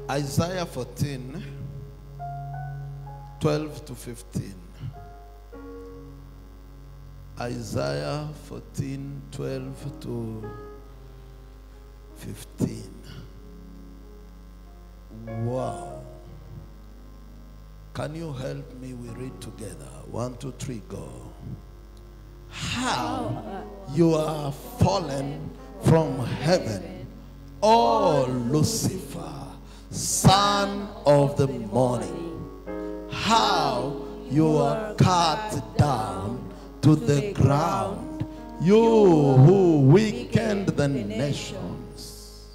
Isaiah 14, 12 to 15. Isaiah 14, 12 to 15. Wow. Can you help me? We read together. One, two, three, go. How you are fallen from heaven, O Lucifer, son of the morning. How you are cut down to the ground, you who weakened the nations.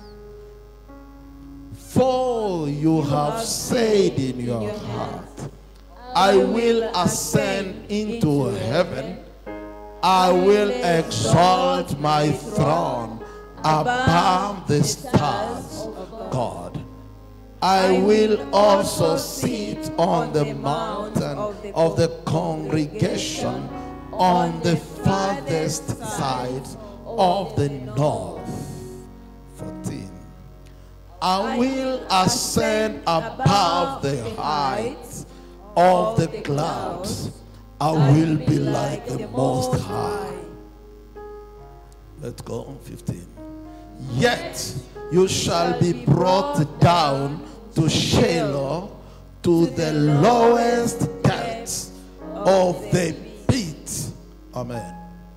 For you have said in your heart, I will ascend into heaven. I will exalt my throne above the stars, God. I will also sit on the mountain of the congregation on the farthest side of the north. 14. I will ascend above the heights of the clouds. I will be like the Most High. Let's go on 15. Yet you shall be brought down to Sheol, to the lowest depths of the pit. Amen.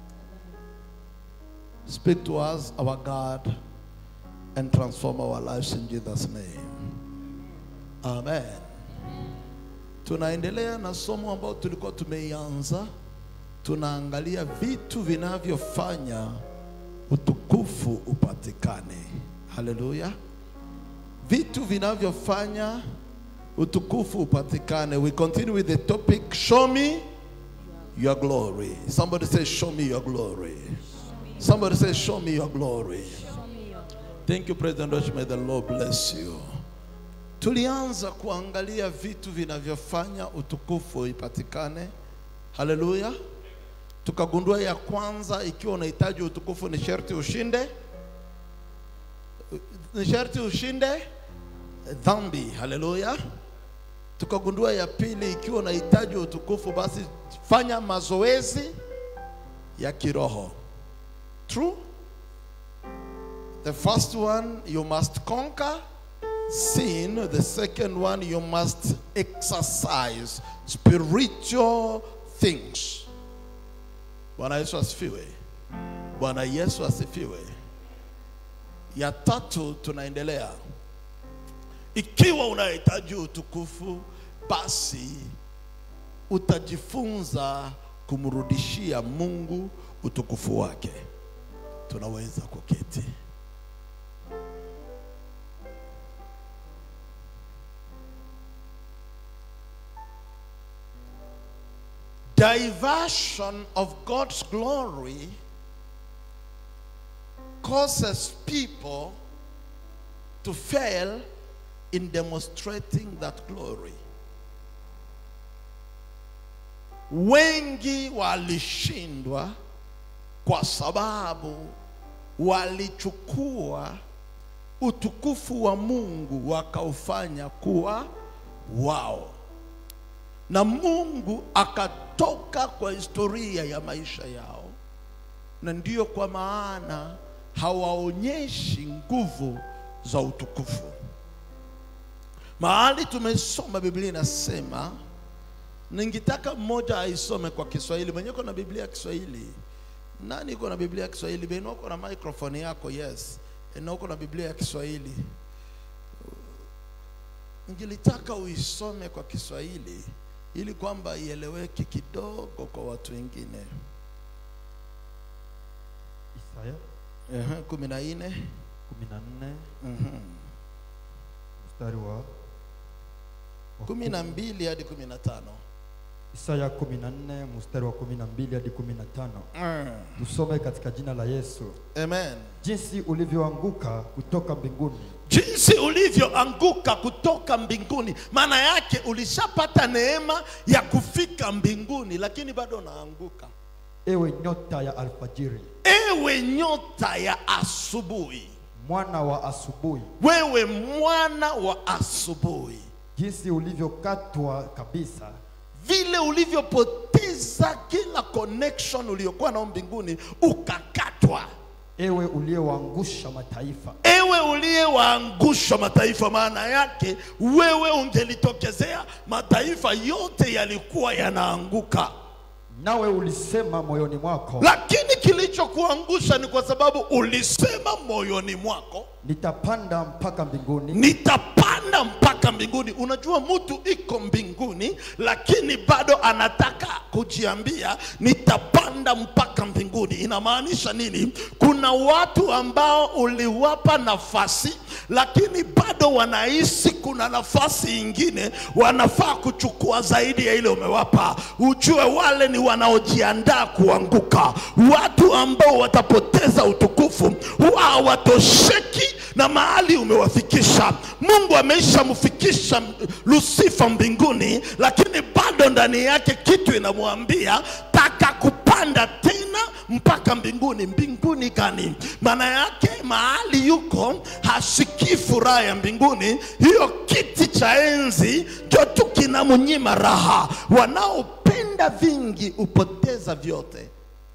Speak to us, our God, and transform our lives in Jesus' name. Amen. Tunaendelea na somo ambalo tulikuwa tumeianza. Tunaangalia vitu vinavyofanya utukufu upatikane. Haleluya! Vitu vinavyofanya utukufu upatikane. We continue with the topic show me your glory. Somebody say show me your glory. Somebody say show me your glory. Thank you President Roch, may the Lord bless you. Tulianza kuangalia vitu vinavyofanya utukufu ipatikane. Haleluya. Tukagundua ya kwanza, ikiwa unahitaji utukufu ni sharti ushinde, ni sharti ushinde dhambi. Haleluya. Tukagundua ya pili, ikiwa unahitaji utukufu, basi fanya mazoezi ya kiroho. True. The first one, you must conquer sin. The second one, you must exercise spiritual things. Bwana Yesu asifiwe. Bwana Yesu asifiwe. Ya tatu tunaendelea. Ikiwa unahitaji utukufu, basi utajifunza kumrudishia Mungu utukufu wake. Tunaweza kuketi. diversion of God's glory causes people to fail in demonstrating that glory. Wengi walishindwa kwa sababu walichukua utukufu wa Mungu wakaufanya kuwa wao na Mungu akatoka kwa historia ya maisha yao, na ndiyo kwa maana hawaonyeshi nguvu za utukufu. Mahali tumesoma Biblia inasema, ningetaka mmoja aisome kwa Kiswahili. Mwenye uko na Biblia ya Kiswahili? Nani uko na Biblia ya Kiswahili? Beno uko na microphone yako? Yes. Na uko na Biblia ya Kiswahili? Ningelitaka uisome kwa Kiswahili ili kwamba ieleweke kidogo kwa watu wengine. Isaya Ehe, kumi na nne 14 Mhm. mstari wa wa kumi na mbili hadi kumi na tano Isaya 14 mstari wa 12 hadi 15. Tusome katika jina la Yesu. Amen. Jinsi ulivyoanguka kutoka mbinguni, Jinsi ulivyoanguka kutoka mbinguni, maana yake ulishapata neema ya kufika mbinguni, lakini bado unaanguka. ewe nyota ya alfajiri, Ewe nyota ya asubuhi, mwana wa asubuhi, wewe mwana wa asubuhi, jinsi ulivyokatwa kabisa, vile ulivyopoteza kila connection uliyokuwa nao mbinguni ukakatwa. ewe uliyewaangusha mataifa. Ewe uliyewaangusha mataifa, maana yake wewe ungelitokezea, mataifa yote yalikuwa yanaanguka. Nawe ulisema moyoni mwako, Lakini kilichokuangusha ni kwa sababu ulisema moyoni mwako, nitapanda mpaka mbinguni, nitapanda mpaka mbinguni. Unajua mtu iko mbinguni, lakini bado anataka kujiambia nitapanda mpaka mbinguni. Inamaanisha nini? Kuna watu ambao uliwapa nafasi, lakini bado wanahisi kuna nafasi ingine wanafaa kuchukua zaidi ya ile umewapa. Ujue wale ni wanaojiandaa kuanguka, watu ambao watapoteza utukufu, huwa hawatosheki na mahali umewafikisha. Mungu ameishamfikisha Lusifa mbinguni, lakini bado ndani yake kitu inamwambia taka kupanda tena mpaka mbinguni. Mbinguni gani? Maana yake mahali yuko hasikii furaha ya mbinguni. Hiyo kiti cha enzi ndio tu kinamnyima raha. Wanaopenda vingi hupoteza vyote.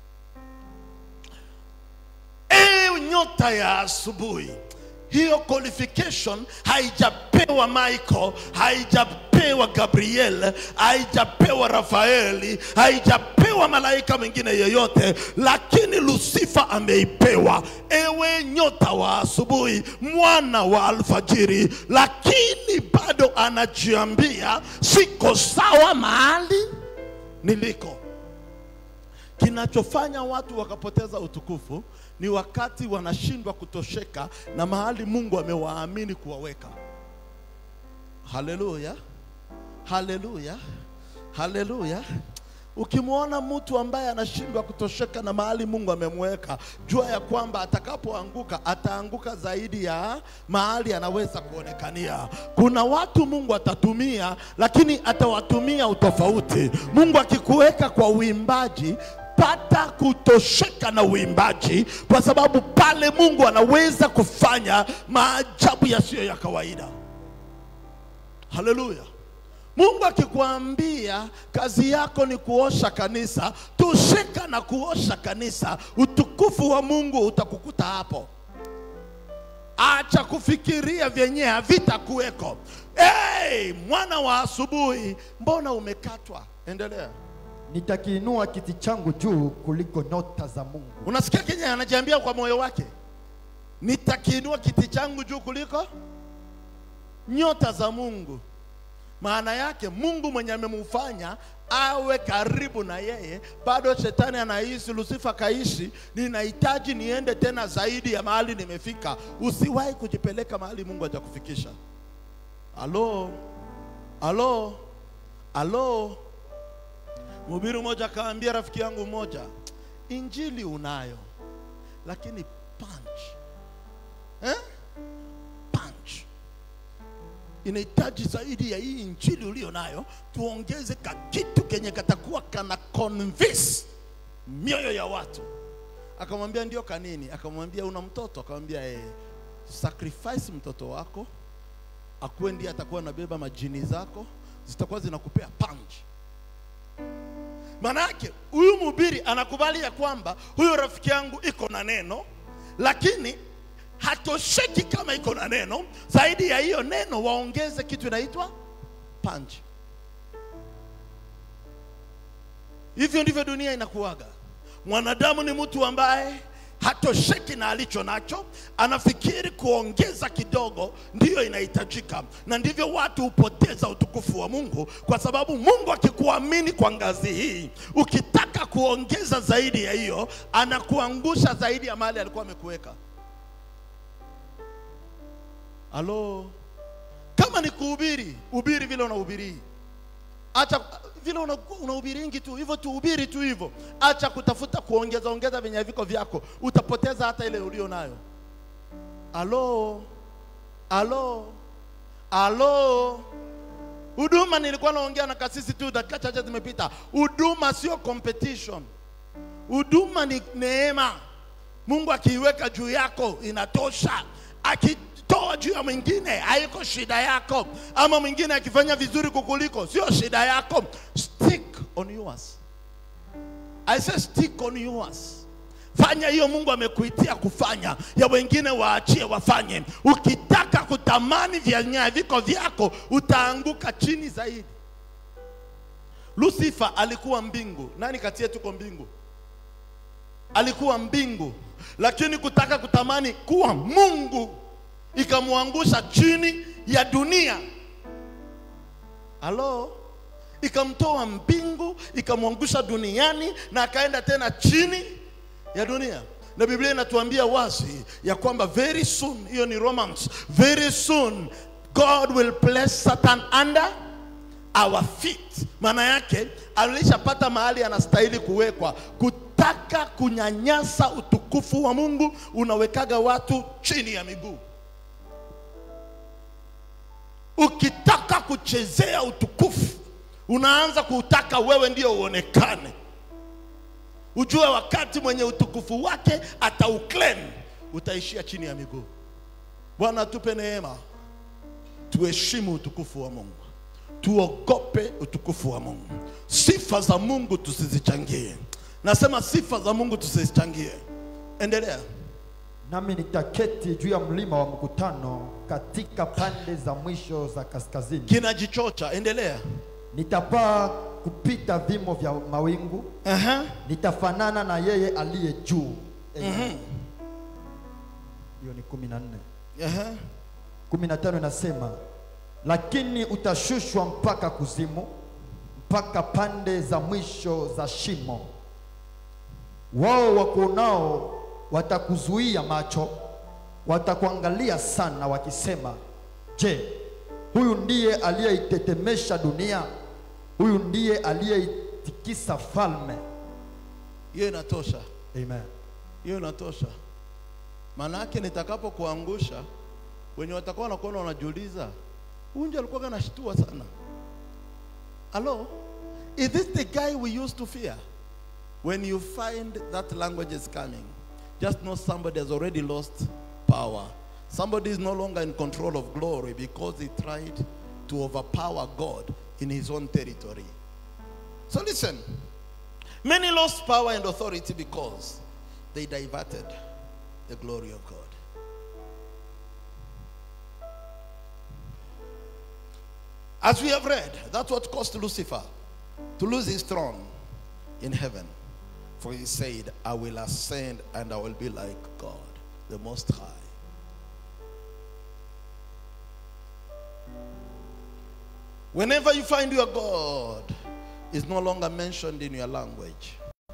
Ewe nyota ya asubuhi, hiyo qualification haijapewa Michael, haijapewa Gabriel, haijapewa Rafaeli, haijapewa malaika mwingine yeyote, lakini Lusifa ameipewa. Ewe nyota wa asubuhi, mwana wa alfajiri, lakini bado anajiambia siko sawa mahali niliko. Kinachofanya watu wakapoteza utukufu ni wakati wanashindwa kutosheka na mahali Mungu amewaamini kuwaweka. Haleluya, haleluya, haleluya. Ukimwona mtu ambaye anashindwa kutosheka na mahali Mungu amemweka, jua ya kwamba atakapoanguka ataanguka zaidi ya mahali anaweza kuonekania. Kuna watu Mungu atatumia, lakini atawatumia utofauti. Mungu akikuweka kwa uimbaji, pata kutosheka na uimbaji, kwa sababu pale Mungu anaweza kufanya maajabu yasiyo ya kawaida. Haleluya. Mungu akikwambia kazi yako ni kuosha kanisa, tosheka na kuosha kanisa, utukufu wa Mungu utakukuta hapo. Acha kufikiria vyenye havitakuweko. Hey, mwana wa asubuhi, mbona umekatwa? Endelea. nitakiinua kiti changu juu kuliko nyota za Mungu, Unasikia Kenya anajiambia kwa moyo wake, nitakiinua kiti changu juu kuliko nyota za Mungu. Maana yake Mungu mwenye amemfanya awe karibu na yeye, bado shetani anahisi, Lusifa kaishi, ninahitaji niende tena zaidi ya mahali nimefika. Usiwahi kujipeleka mahali Mungu hajakufikisha. Alo, alo, alo. Mhubiri mmoja akaambia rafiki yangu mmoja, injili unayo lakini punch eh? punch inahitaji zaidi ya hii injili ulio nayo, tuongeze ka kitu kenye katakuwa kana convince mioyo ya watu. Akamwambia ndio kanini? Akamwambia una mtoto? Akamwambia eh, sacrifice mtoto wako akuwe ndiye atakuwa anabeba majini zako, zitakuwa zinakupea punch. Maana yake huyu mhubiri anakubali ya kwamba huyo rafiki yangu iko na neno, lakini hatosheki kama iko na neno. Zaidi ya hiyo neno, waongeze kitu inaitwa punch. Hivyo ndivyo dunia inakuwaga. Mwanadamu ni mtu ambaye hatosheki na alicho nacho, anafikiri kuongeza kidogo ndiyo inahitajika, na ndivyo watu hupoteza utukufu wa Mungu, kwa sababu Mungu akikuamini kwa ngazi hii, ukitaka kuongeza zaidi ya hiyo, anakuangusha zaidi ya mahali alikuwa amekuweka. Halo, kama ni kuhubiri, hubiri vile unahubiri. Acha vile una- unahubiringi tu hivyo tu, hubiri tu hivyo. Acha kutafuta kuongeza ongeza venye viko vyako, utapoteza hata ile ulio nayo. Halo, halo, halo. Huduma nilikuwa naongea na kasisi tu dakika chache zimepita. Huduma sio competition. Huduma ni neema. Mungu akiiweka juu yako inatosha. akitoa juu ya mwingine haiko shida yako, ama mwingine akifanya vizuri kukuliko sio shida yako. Stick on yours. I say stick on yours. Fanya hiyo Mungu amekuitia kufanya, ya wengine waachie wafanye. Ukitaka kutamani vyenye viko vyako, utaanguka chini zaidi. Lucifer alikuwa mbingu. Nani kati yetu tuko mbingu? Alikuwa mbingu, lakini kutaka kutamani kuwa Mungu ikamwangusha chini ya dunia. Halo, ikamtoa mbingu ikamwangusha duniani na akaenda tena chini ya dunia na biblia inatuambia wazi ya kwamba very soon hiyo ni romans very soon god will place satan under our feet maana yake alishapata mahali anastahili kuwekwa kutaka kunyanyasa utukufu wa mungu unawekaga watu chini ya miguu ukitaka kuchezea utukufu unaanza kuutaka wewe ndio uonekane ujue wakati mwenye utukufu wake atauclaim utaishia chini ya miguu bwana tupe neema tuheshimu utukufu wa mungu tuogope utukufu wa mungu sifa za mungu tusizichangie nasema sifa za mungu tusizichangie endelea nami nitaketi juu ya mlima wa mkutano katika pande za mwisho za kaskazini kinajichocha endelea nitapaa kupita vimo vya mawingu Aha. nitafanana na yeye aliye juu Amen. hiyo ni kumi na nne Aha. kumi na tano inasema lakini utashushwa mpaka kuzimu mpaka pande za mwisho za shimo wao wakuonao watakuzuia macho watakuangalia sana wakisema je huyu ndiye aliyeitetemesha dunia huyu ndiye aliyeitikisa falme hiyo inatosha amen hiyo inatosha maana yake nitakapokuangusha wenye watakuwa wanakuona wanajiuliza huyu ndio alikuwa anashtua sana hello is this the guy we used to fear when you find that language is coming just know somebody has already lost power somebody is no longer in control of glory because he tried to overpower god in his own territory so listen Many lost power and authority because they diverted the glory of God. As we have read, that's what cost Lucifer to lose his throne in heaven. For he said, I will ascend and I will be like God, the Most High. Whenever you find your God is no longer mentioned in your language,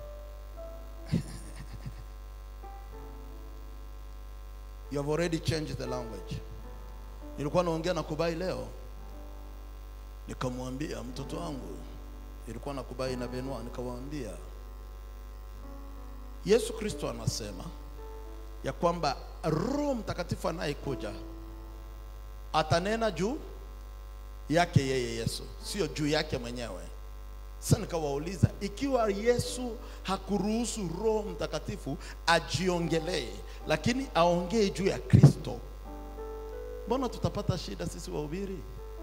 you have already changed the language. Nilikuwa naongea na Kubai leo, nikamwambia mtoto wangu, nilikuwa na Kubai na Benua, nikamwambia Yesu Kristo anasema ya kwamba Roho Mtakatifu anayekuja atanena juu yake yeye Yesu, sio juu yake mwenyewe. Sasa nikawauliza, ikiwa Yesu hakuruhusu Roho Mtakatifu ajiongelee, lakini aongee juu ya Kristo, mbona tutapata shida sisi wahubiri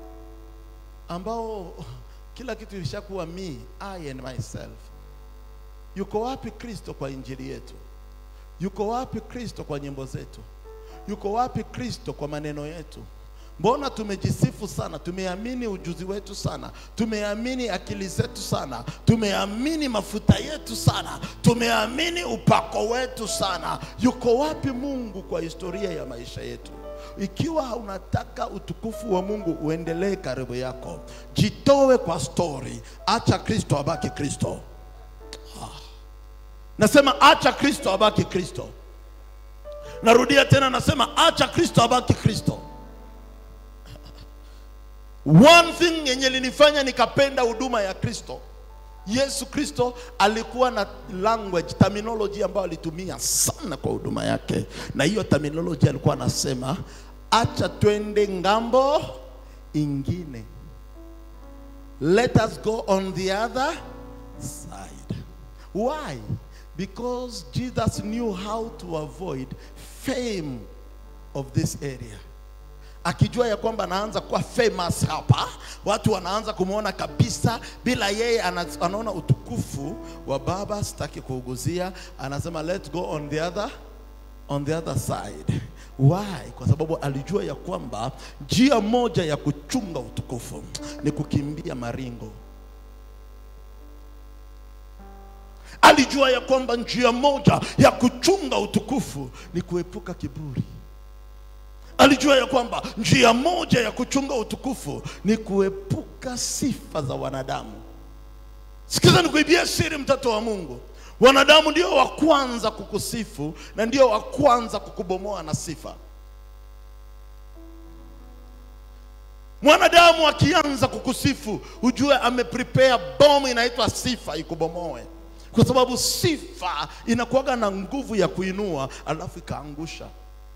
ambao kila kitu ilishakuwa me, I and myself? Yuko wapi Kristo kwa injili yetu? Yuko wapi Kristo kwa nyimbo zetu? Yuko wapi Kristo kwa maneno yetu? Mbona tumejisifu sana, tumeamini ujuzi wetu sana, tumeamini akili zetu sana, tumeamini mafuta yetu sana, tumeamini upako wetu sana. Yuko wapi Mungu kwa historia ya maisha yetu? Ikiwa unataka utukufu wa Mungu uendelee karibu yako, jitoe kwa stori, acha Kristo abaki Kristo. Nasema acha Kristo abaki Kristo. Narudia tena, nasema acha Kristo abaki Kristo. One thing yenye linifanya nikapenda huduma ya Kristo, Yesu Kristo alikuwa na language terminology ambayo alitumia sana kwa huduma yake, na hiyo terminology alikuwa anasema acha twende ngambo ingine, let us go on the other side. Why? Because Jesus knew how to avoid fame of this area akijua ya kwamba anaanza kuwa famous hapa, watu wanaanza kumwona kabisa, bila yeye ana, anaona utukufu wa Baba. Sitaki kuuguzia, anasema let's go on the other on the other side. Why? Kwa sababu alijua ya kwamba njia moja ya kuchunga utukufu ni kukimbia maringo. Alijua ya kwamba njia moja ya kuchunga utukufu ni kuepuka kiburi. Alijua ya kwamba njia moja ya kuchunga utukufu ni kuepuka sifa za wanadamu. Sikiza nikuibia siri, mtoto wa Mungu. Wanadamu ndio wa kwanza kukusifu na ndio wa kwanza kukubomoa na sifa. Mwanadamu akianza kukusifu, ujue ameprepare bomu inaitwa sifa ikubomoe, kwa sababu sifa inakuwaga na nguvu ya kuinua alafu ikaangusha.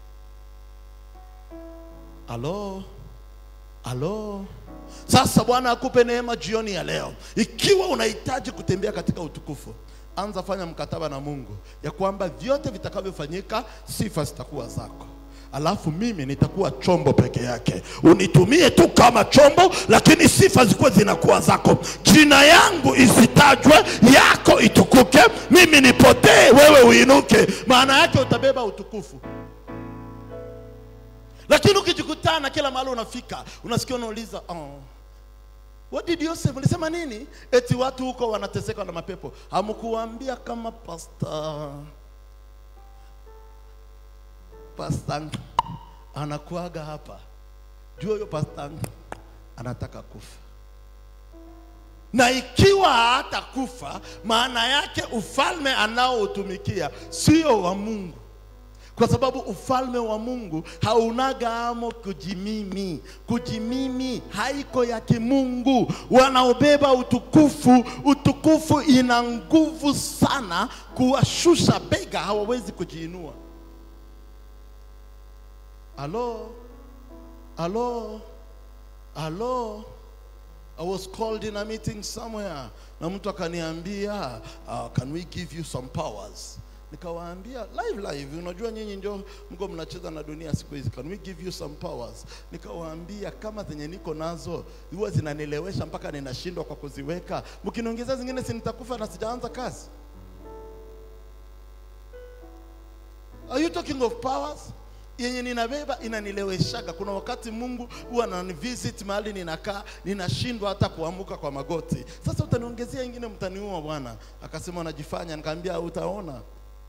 Alo, alo. Sasa Bwana akupe neema jioni ya leo. Ikiwa unahitaji kutembea katika utukufu, anza fanya mkataba na Mungu ya kwamba vyote vitakavyofanyika, sifa zitakuwa zako, alafu mimi nitakuwa chombo peke yake. Unitumie tu kama chombo, lakini sifa zikuwe zinakuwa zako. Jina yangu isitajwe, yako itukuke, mimi nipotee, wewe uinuke. Maana yake utabeba utukufu lakini ukijikutana kila mahali unafika unasikia unauliza oh, what did you say ulisema nini eti watu huko wanateseka na mapepo hamkuambia kama pasta pasta anakuaga hapa jua huyo pasta anataka kufa na ikiwa hatakufa maana yake ufalme anaoutumikia sio wa mungu kwa sababu ufalme wa Mungu haunaga amo kujimimi. Kujimimi haiko ya kimungu. Wanaobeba utukufu, utukufu ina nguvu sana kuwashusha bega, hawawezi kujiinua. Alo, alo, alo. I was called in a meeting somewhere na mtu akaniambia uh, can we give you some powers nikawaambia live live, unajua nyinyi ndio mko mnacheza na dunia siku hizi, can we give you some powers? Nikawaambia kama zenye niko nazo huwa zinanilewesha mpaka ninashindwa kwa kuziweka, mkiniongezea zingine si nitakufa na sijaanza kazi. Are you talking of powers? yenye ninabeba inanileweshaga. Kuna wakati Mungu huwa ananivisit mahali ninakaa, ninashindwa hata kuamuka kwa magoti. Sasa utaniongezea ingine, mtaniua bwana. Akasema unajifanya. Nikamwambia utaona.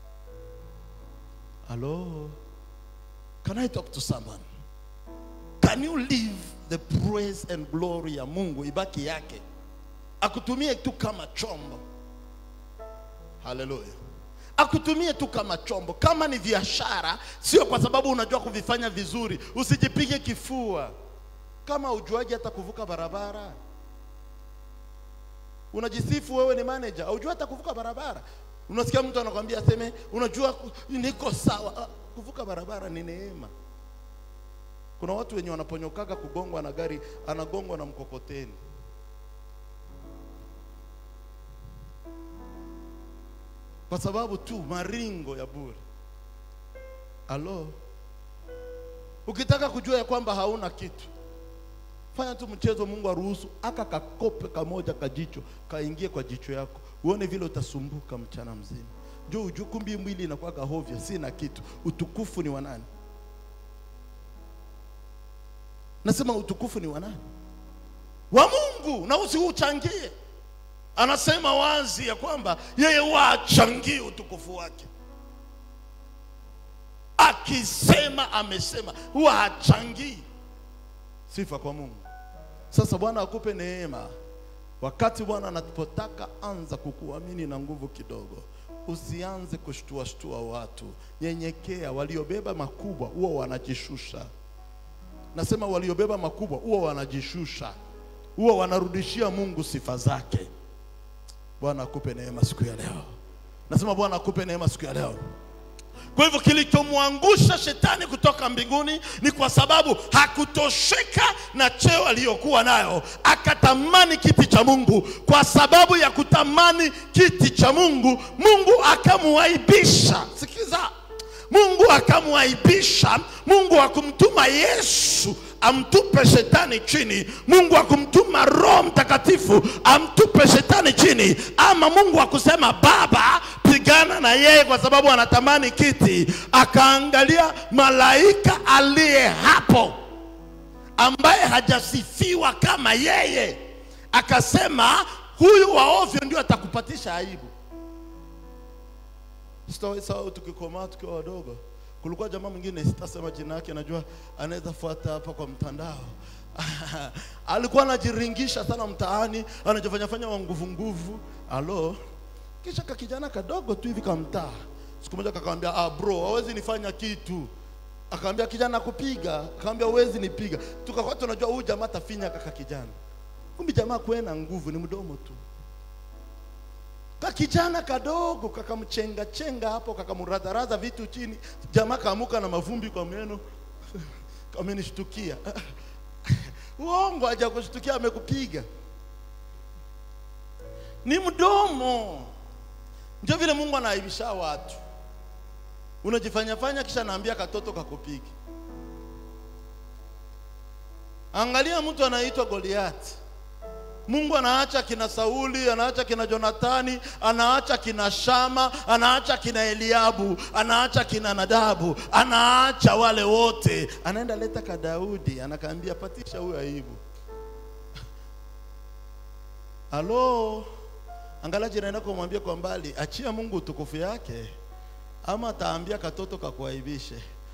Hello? Can I talk to someone? Can you leave the praise and glory ya Mungu ibaki yake, akutumie tu kama chombo? Haleluya! Akutumie tu kama chombo. Kama ni biashara, sio kwa sababu unajua kuvifanya vizuri, usijipige kifua. Kama ujuaji hata kuvuka barabara, unajisifu wewe ni manager, haujui hata kuvuka barabara. Unasikia mtu anakwambia aseme, unajua ku- niko sawa. Ah, Kuvuka barabara ni neema. Kuna watu wenye wanaponyokaga kugongwa na gari, anagongwa na mkokoteni. Kwa sababu tu maringo ya bure. Alo, ukitaka kujua ya kwamba hauna kitu, fanya tu mchezo. Mungu aruhusu aka kakope kamoja kajicho kaingie kwa jicho yako, uone vile utasumbuka mchana mzima. Njoo ujue kumbi mwili inakuwa kahovya, sina kitu. Utukufu ni wa nani? Nasema utukufu ni wa nani? Wa Mungu, na usiuchangie. Anasema wazi ya kwamba yeye wachangie utukufu wake. Akisema amesema, huwa hachangii sifa kwa Mungu. Sasa Bwana akupe neema. Wakati Bwana anapotaka anza kukuamini na nguvu kidogo, usianze kushtua shtua watu. Nyenyekea. Waliobeba makubwa huwa wanajishusha. Nasema waliobeba makubwa huwa wanajishusha, huwa wanarudishia Mungu sifa zake. Bwana akupe neema siku ya leo. Nasema Bwana akupe neema siku ya leo. Kwa hivyo kilichomwangusha shetani kutoka mbinguni ni kwa sababu hakutosheka na cheo aliyokuwa nayo, akatamani kiti cha Mungu. Kwa sababu ya kutamani kiti cha Mungu, Mungu akamuaibisha. Sikiza, Mungu akamwaibisha. Mungu akumtuma Yesu amtupe shetani chini. Mungu akumtuma Roho Mtakatifu amtupe shetani chini, ama Mungu akusema Baba, pigana na yeye kwa sababu anatamani kiti. Akaangalia malaika aliye hapo ambaye hajasifiwa kama yeye, akasema huyu wa ovyo ndio atakupatisha aibu. Sitawahi sahau tukikomaa tukiwa wadogo, kulikuwa jamaa mwingine, sitasema jina yake, najua anaweza fuata hapa kwa mtandao alikuwa anajiringisha sana mtaani, anajifanya fanya wa nguvu nguvu, alo kisha kakijana kadogo tu hivi kamtaa, siku moja kakamwambia, ah bro, hawezi nifanya kitu Akaambia kijana kupiga, akaambia huwezi nipiga. Tukakuwa tunajua huyu jamaa tafinya kaka kijana, kumbe jamaa kwena nguvu, ni mdomo tu. Ka kijana kadogo kakamchenga chenga hapo, kakamradharaza vitu chini, jamaa kaamuka na mavumbi kwa meno kamenishtukia. Uongo, haja kushtukia, amekupiga ni mdomo. Ndio vile Mungu anaaibisha watu unajifanya fanya kisha naambia katoto kakupiga. Angalia mtu anaitwa Goliati. Mungu anaacha kina Sauli, anaacha kina Jonathani, anaacha kina Shama, anaacha kina Eliabu, anaacha kina Nadabu, anaacha wale wote, anaenda leta ka Daudi, anakaambia patisha huyu aibu. Halo, angalia jirani yako, mwambie kwa mbali, achia Mungu utukufu yake ama ataambia katoto kakuaibishe.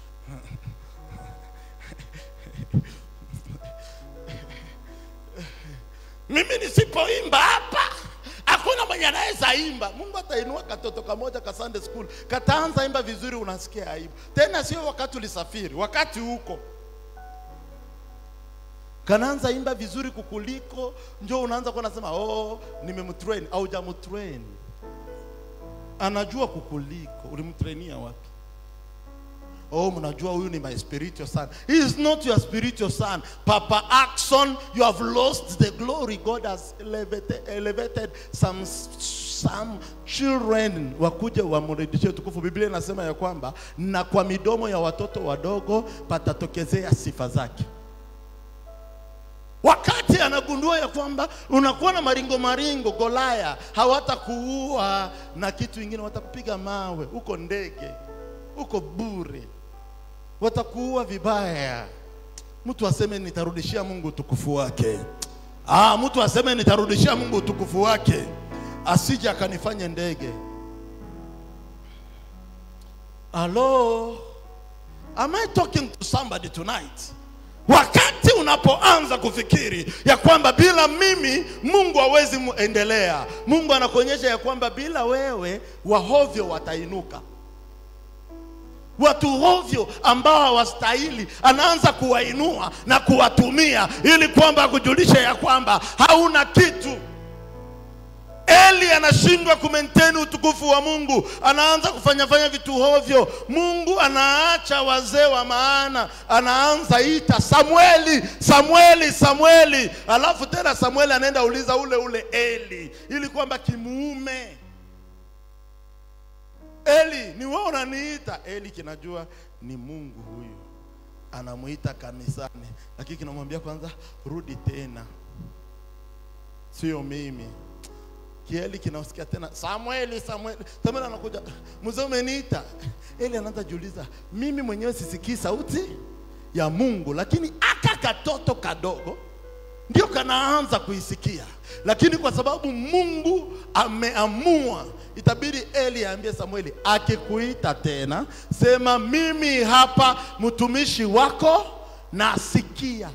Mimi nisipoimba hapa hakuna mwenye anaweza imba. Mungu atainua katoto kamoja ka Sunday school kataanza imba vizuri, unasikia aibu. Tena sio wakati ulisafiri, wakati huko kanaanza imba vizuri kukuliko, njo unaanza kuwa nasema oh, nimemtrain au jamtrain anajua kukuliko. Ulimtrainia wapi? Oh, mnajua huyu ni my spiritual son. He is not your spiritual son. Papa Axon, you have lost the glory. God has elevated, elevated some, some children wakuje wamrudishie utukufu. Biblia inasema ya kwamba na kwa midomo ya watoto wadogo patatokezea sifa zake wakati anagundua ya kwamba unakuwa na maringo maringo, Golaya hawatakuua na kitu ingine, watakupiga mawe, uko ndege, uko bure, watakuua vibaya. Mtu aseme nitarudishia Mungu utukufu wake. Ah, mtu aseme nitarudishia Mungu utukufu wake, asije akanifanye ndege. Hello, am I talking to somebody tonight? Wakati unapoanza kufikiri ya kwamba bila mimi Mungu hawezi muendelea, Mungu anakuonyesha ya kwamba bila wewe wahovyo watainuka. Watu hovyo ambao hawastahili, anaanza kuwainua na kuwatumia ili kwamba akujulishe ya kwamba hauna kitu. Eli anashindwa kumaintain utukufu wa Mungu, anaanza kufanya fanya vitu hovyo. Mungu anaacha wazee wa maana, anaanza ita Samueli, Samueli, Samueli, alafu tena Samueli anaenda uliza ule ule Eli ili kwamba kimuume Eli, ni wewe unaniita? Eli kinajua ni Mungu huyu anamuita kanisani, lakini kinamwambia kwanza, rudi tena, sio mimi Kieli kinasikia tena Samueli, Samueli. Samueli anakuja, mzee umeniita. Eli anaanza jiuliza, mimi mwenyewe sisikii sauti ya Mungu, lakini aka katoto kadogo ndio kanaanza kuisikia, lakini kwa sababu Mungu ameamua, itabidi Eli aambie Samueli, akikuita tena sema, mimi hapa mtumishi wako nasikia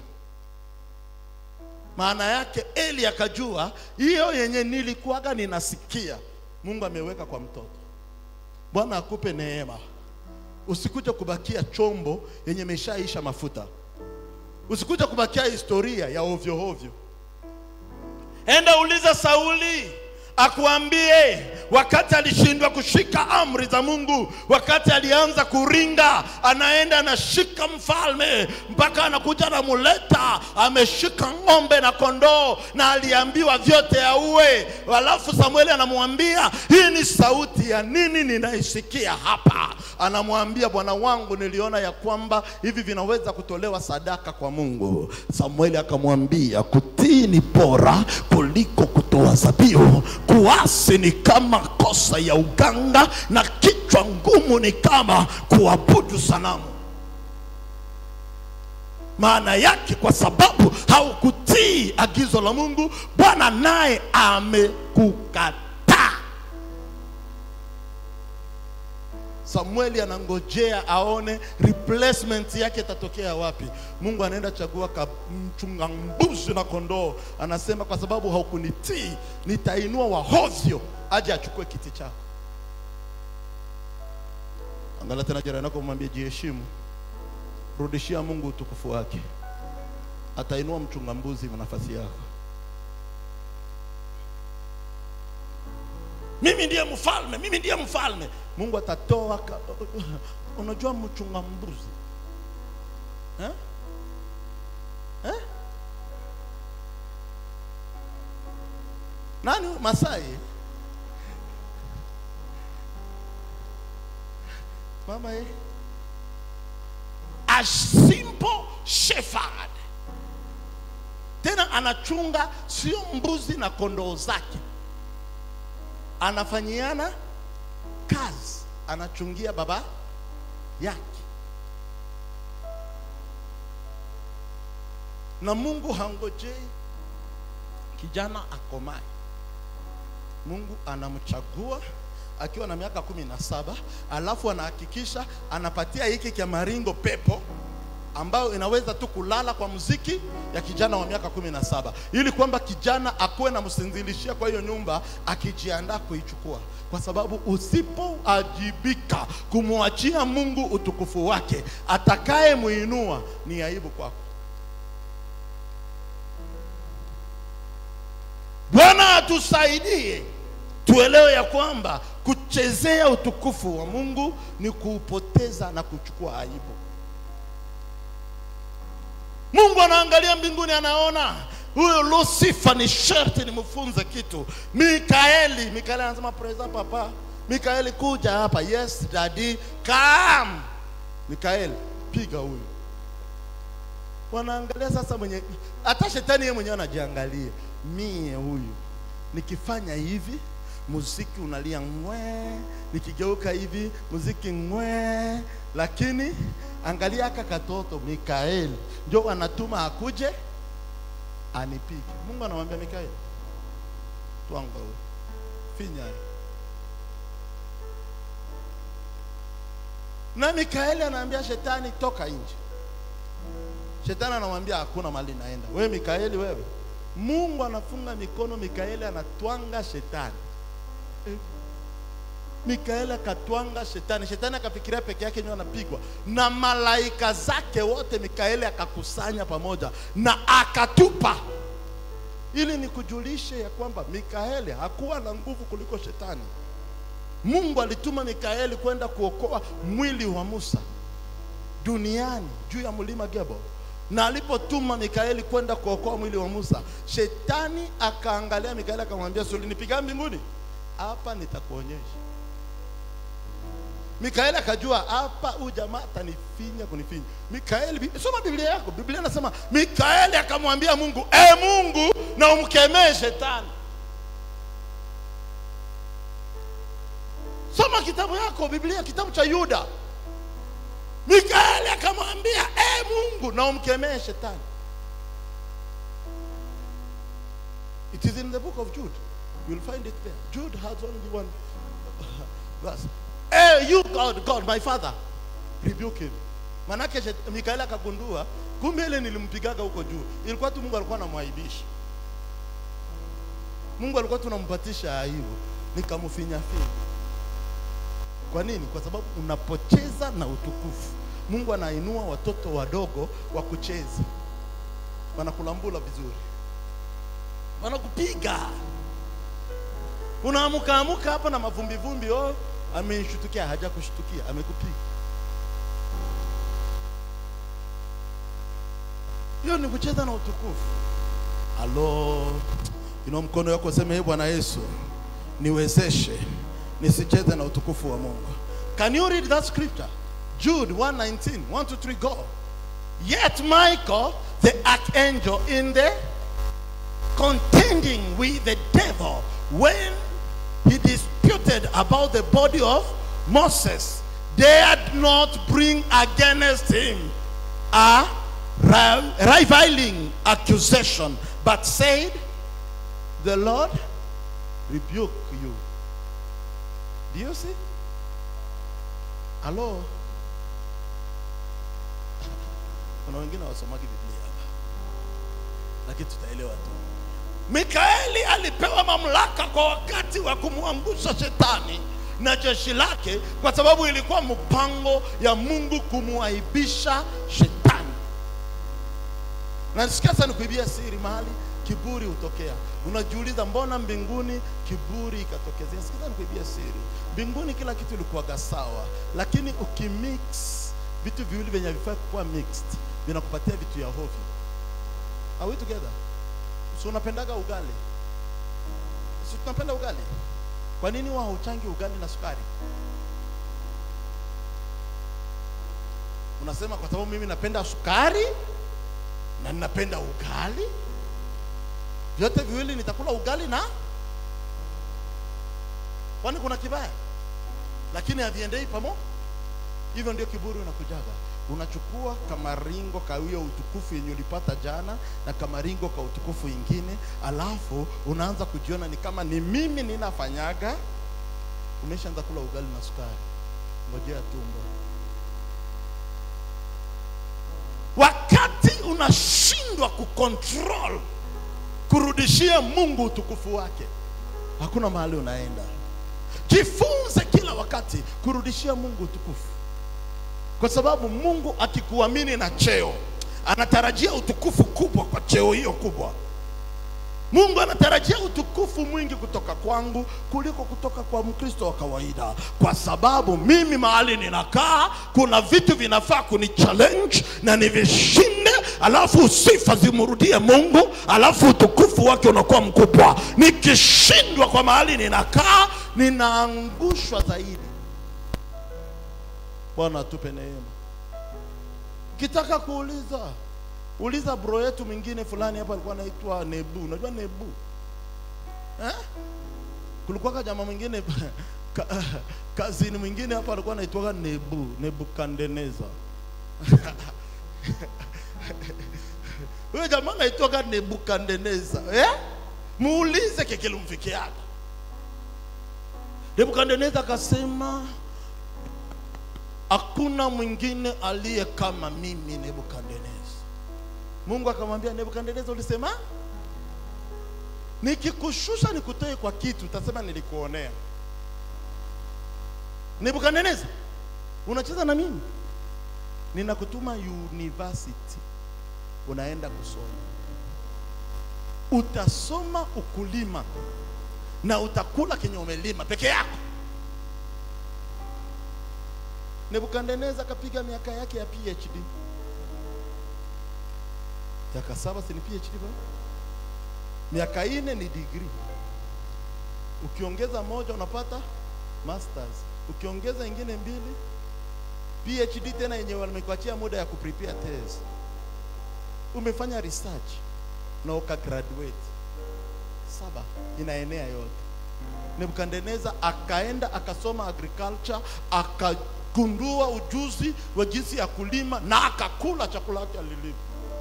maana yake Eli akajua hiyo yenye nilikuwaga ninasikia Mungu ameweka kwa mtoto. Bwana akupe neema, usikuje kubakia chombo yenye imeshaisha mafuta, usikuje kubakia historia ya ovyo ovyo. Enda uliza Sauli akuambie wakati alishindwa kushika amri za Mungu, wakati alianza kuringa, anaenda anashika mfalme mpaka anakuja anamuleta ameshika ng'ombe na kondoo, na aliambiwa vyote auwe. Alafu Samueli anamwambia hii ni sauti ya nini ninaisikia hapa? Anamwambia bwana wangu, niliona ya kwamba hivi vinaweza kutolewa sadaka kwa Mungu. Samueli akamwambia kutii ni bora kuliko kutoa dhabihu. Kuasi ni kama kosa ya uganga, na kichwa ngumu ni kama kuabudu sanamu. Maana yake kwa sababu haukutii agizo la Mungu, Bwana naye amekukataa. Samueli anangojea aone replacement yake itatokea wapi. Mungu anaenda chagua ka mchunga mbuzi na kondoo, anasema kwa sababu haukunitii, nitainua wahovyo aje achukue kiti chako. Angalia tena jirani yako, mwambie jiheshimu, rudishia Mungu utukufu wake, atainua mchunga mbuzi kwa nafasi yako. mimi ndiye mfalme, mimi ndiye mfalme. Mungu atatoa ka... unajua mchunga mbuzi eh? Eh? Nani Masai? Mama eh? A simple shepherd. Tena anachunga sio mbuzi na kondoo zake anafanyiana kazi, anachungia baba yake. Na Mungu hangojei kijana akomae. Mungu anamchagua akiwa na miaka kumi na saba alafu anahakikisha anapatia hiki kia maringo pepo ambayo inaweza tu kulala kwa muziki ya kijana wa miaka kumi na saba ili kwamba kijana akuwe na msinzilishia kwa hiyo nyumba akijiandaa kuichukua, kwa sababu usipoajibika kumwachia Mungu utukufu wake, atakaye muinua ni aibu kwako. Bwana atusaidie tuelewe ya kwamba kuchezea utukufu wa Mungu ni kuupoteza na kuchukua aibu. Mungu anaangalia mbinguni, anaona huyo Lucifer ni sharti nimfunze kitu. Mikaeli, Mikaeli anasema praise papa. Mikaeli kuja hapa, yes daddy, come. Mikaeli piga huyu. Wanaangalia sasa, mwenye hata shetani yeye mwenyewe anajiangalia, mie huyu nikifanya hivi muziki unalia ngwe, nikigeuka hivi muziki ngwe, lakini angalia aka katoto Mikaeli ndio anatuma akuje anipige. Mungu anamwambia Mikaeli, twanga wewe, finya. Na Mikaeli anaambia shetani, toka nje. Shetani anamwambia hakuna mali naenda. Wewe Mikaeli, wewe. Mungu anafunga mikono, Mikaeli anatwanga shetani. Eh. Mikaeli akatwanga shetani, shetani akafikiria peke yake ndio anapigwa, na malaika zake wote Mikaeli akakusanya pamoja na akatupa, ili nikujulishe ya kwamba Mikaeli hakuwa na nguvu kuliko shetani. Mungu alituma Mikaeli kwenda kuokoa mwili wa Musa duniani juu ya mlima Gebo, na alipotuma Mikaeli kwenda kuokoa mwili wa Musa, shetani akaangalia Mikaeli akamwambia, si ulinipiga mbinguni? Hapa nitakuonyesha. Mikaeli akajua hapa huyu jamaa atanifinya kunifinya. Mikaeli, soma Biblia yako. Biblia inasema Mikaeli akamwambia Mungu, e Mungu, na umkemee shetani. Soma kitabu yako Biblia, kitabu cha Yuda. Mikaeli akamwambia e Mungu, na umkemee shetani. It is in the book of Jude. You will find it there. Jude has only one verse. Hey, you God, God, my father, rebuke him. Manake shet- Mikaeli akagundua kumbe ile nilimpigaga huko juu ilikuwa tu Mungu alikuwa anamwaibisha. Mungu alikuwa tunampatisha aibu, nikamfinya finya. Kwa nini? Kwa sababu unapocheza na utukufu, Mungu anainua watoto wadogo wa kucheza, wanakulambula vizuri, wanakupiga Unaamuka amuka hapa na mavumbi vumbi, oh, amenishutukia. Hajakushtukia, amekupiga. Hiyo ni kucheza na utukufu. Alo, inua mkono wako useme, "Ee Bwana Yesu, niwezeshe nisicheze na utukufu wa Mungu." Can you read that scripture? Jude 1:19, 1 to 3 go. Yet Michael, the archangel in the contending with the devil when he disputed about the body of Moses, dared not bring against him a ri- rivaling accusation, but said, The Lord rebuke you. Do you see? Hello? Kuna wengine wasomagi Biblia hapa, lakini tutaelewa tu. Mikaeli alipewa mamlaka kwa wakati wa kumwangusha shetani na jeshi lake, kwa sababu ilikuwa mpango ya Mungu kumwaibisha shetani. Na nisikia sana kuibia siri mahali kiburi hutokea. Unajiuliza mbona mbinguni kiburi ikatokezea? Sikiza nikuibia siri. Mbinguni kila kitu ilikuwaga sawa, lakini ukimix vitu viwili vyenye havifai kuwa mixed vinakupatia vitu ya hovyo. Are we together? Si unapendaga ugali? Si tunapenda ugali? Kwa nini wao hauchangi ugali na sukari? Unasema kwa sababu mimi napenda sukari na ninapenda ugali, vyote viwili nitakula ugali na kwani kuna kibaya? Lakini haviendei pamoja. Hivyo ndio kiburi unakujaga, unachukua kamaringo ka hiyo utukufu yenye ulipata jana na kamaringo ka utukufu ingine, alafu unaanza kujiona ni kama ni mimi ninafanyaga. Umeshaanza kula ugali na sukari, ngojea tumbo. Wakati unashindwa kucontrol kurudishia Mungu utukufu wake, hakuna mahali unaenda. Jifunze kila wakati kurudishia Mungu utukufu, kwa sababu Mungu akikuamini na cheo, anatarajia utukufu kubwa kwa cheo hiyo kubwa. Mungu anatarajia utukufu mwingi kutoka kwangu kuliko kutoka kwa Mkristo wa kawaida, kwa sababu mimi mahali ninakaa kuna vitu vinafaa kuni challenge na nivishinde, alafu sifa zimrudie Mungu, alafu utukufu wake unakuwa mkubwa. Nikishindwa kwa mahali ninakaa, ninaangushwa zaidi. Bwana atupe neema. Kitaka kuuliza uliza bro yetu mwingine fulani hapa alikuwa anaitwa Nebu. Unajua Nebu eh? Kulikuwa jamaa mwingine ka, kazini mwingine hapa alikuwa anaitwa Nebu, Nebukadneza. Huyo jamaa anaitwa Nebukadneza eh? Muulize kikilumfikiaga. Nebukadneza akasema hakuna mwingine aliye kama mimi Nebukadneza. Mungu akamwambia Nebukadneza, ulisema nikikushusha nikutoe kwa kitu, utasema nilikuonea. Nebukadneza, unacheza na mimi, ninakutuma university, unaenda kusoma, utasoma ukulima na utakula kenye umelima peke yako. Nebukadneza akapiga miaka yake ya PhD miaka saba si ni PhD bwana? Miaka ine ni degree. Ukiongeza moja unapata masters, ukiongeza ingine mbili PhD tena yenye wamekuachia muda ya kuprepare test. Umefanya research na uka graduate, saba inaenea yote. Nebukadneza akaenda akasoma agriculture akagundua ujuzi wa jinsi ya kulima na akakula chakula chake alilima.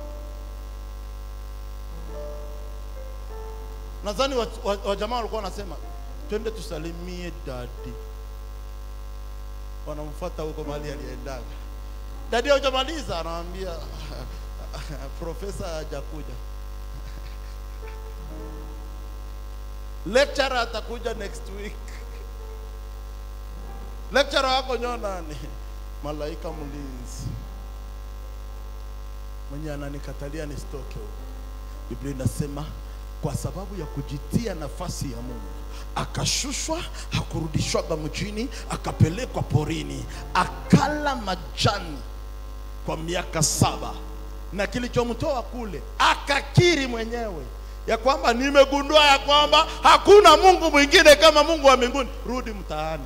nadhani wajamaa wa, wa walikuwa wanasema twende tusalimie dadi, wanamfuata huko mahali aliendaga. Dadi hujamaliza, anamwambia profesa hajakuja, lecturer atakuja next week. Lecturer wako nyo nani? Malaika mlinzi mwenye ananikatalia nisitoke huko. Biblia inasema kwa sababu ya kujitia nafasi ya Mungu akashushwa, hakurudishwaga mjini, akapelekwa porini, akala majani kwa miaka saba, na kilichomtoa kule akakiri mwenyewe ya kwamba nimegundua ya kwamba hakuna Mungu mwingine kama Mungu wa mbinguni. Rudi mtaani,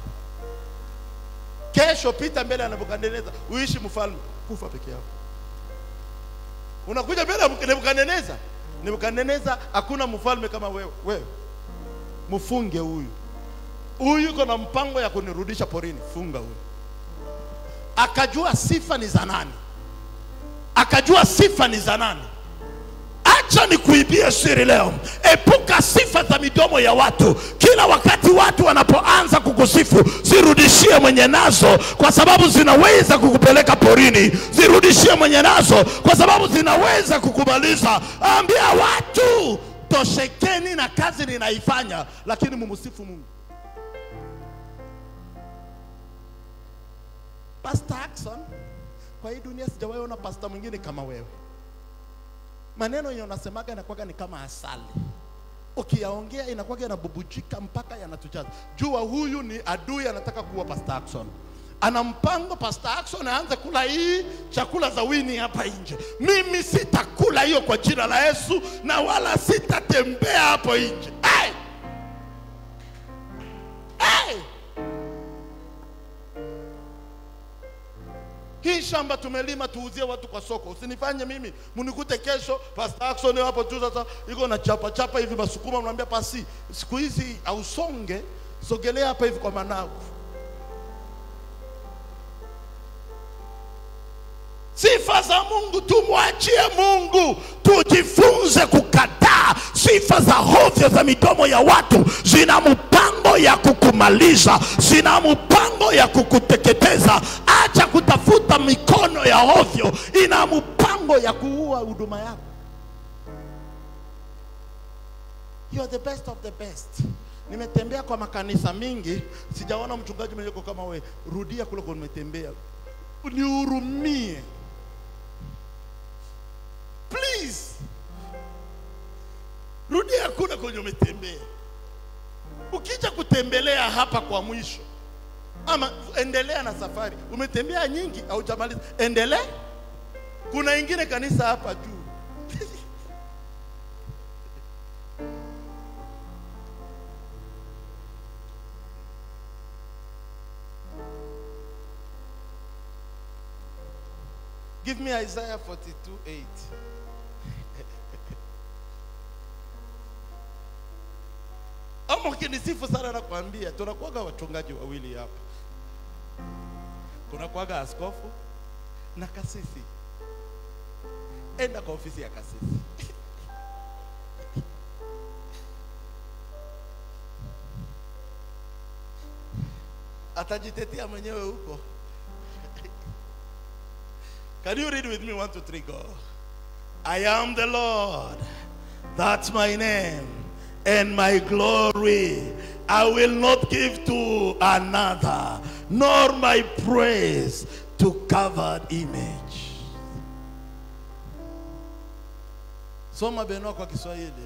kesho pita mbele ya Nebukadneza, uishi mfalme, kufa peke yako. Unakuja mbele ya Nebukadneza, Nebukadneza, hakuna mfalme kama wewe. Wewe mfunge huyu, huyu yuko na mpango ya kunirudisha porini, funga huyu. Akajua sifa ni za nani, akajua sifa ni za nani. Acha nikuibie siri leo, epuka sifa za midomo ya watu. Kila wakati watu wanapoanza kukusifu, zirudishie mwenye nazo, kwa sababu zinaweza kukupeleka porini. Zirudishie mwenye nazo, kwa sababu zinaweza kukumaliza. Ambia watu, toshekeni na kazi ninaifanya, lakini mumsifu Mungu. Pastor Ackson, kwa hii dunia sijawahi ona pastor mwingine kama wewe maneno yenye unasemaga inakuwaga ni kama asali, ukiyaongea inakuwaga yanabubujika mpaka yanatujaza. Jua huyu ni adui, anataka kuwa Pastor Ackson. Ana mpango Pastor Ackson aanze kula hii chakula za wini hapa nje. Mimi sitakula hiyo kwa jina la Yesu, na wala sitatembea hapo nje. Hey! Hey! Hii shamba tumelima tuuzie watu kwa soko. Usinifanye mimi mnikute kesho Pastor Ackson hapo tu sasa iko na chapa chapa hivi masukuma, mnaambia pasi, siku hizi ausonge, sogelea hapa hivi kwa managu. Sifa za Mungu tumwachie Mungu, tujifunze kukataa sifa za hovyo za midomo ya watu. Zina mpango ya kukumaliza, zina mpango ya kukuteketeza. Acha kutafuta mikono ya hovyo, ina mpango ya kuua huduma yako. You are the best of the best. Nimetembea kwa makanisa mingi, sijaona mchungaji mwenye kama we. Rudia kule kwa nimetembea, nihurumie please. Rudia kule kwenye umetembea. Ukija kutembelea hapa kwa mwisho, ama endelea na safari. Umetembea nyingi, haujamaliza, endelea. Kuna ingine kanisa hapa juu Give me Isaiah 42 8. Ama ukinisifu sana nakwambia, tunakuwaga wachungaji wawili hapa, kunakuwaga askofu na kasisi. Enda kwa ofisi ya kasisi atajitetea mwenyewe huko. Can you read with me? One, two, three, go. I am the Lord. That's my name and my glory. I will not give to another, nor my praise to covered image. Soma Benoa kwa Kiswahili.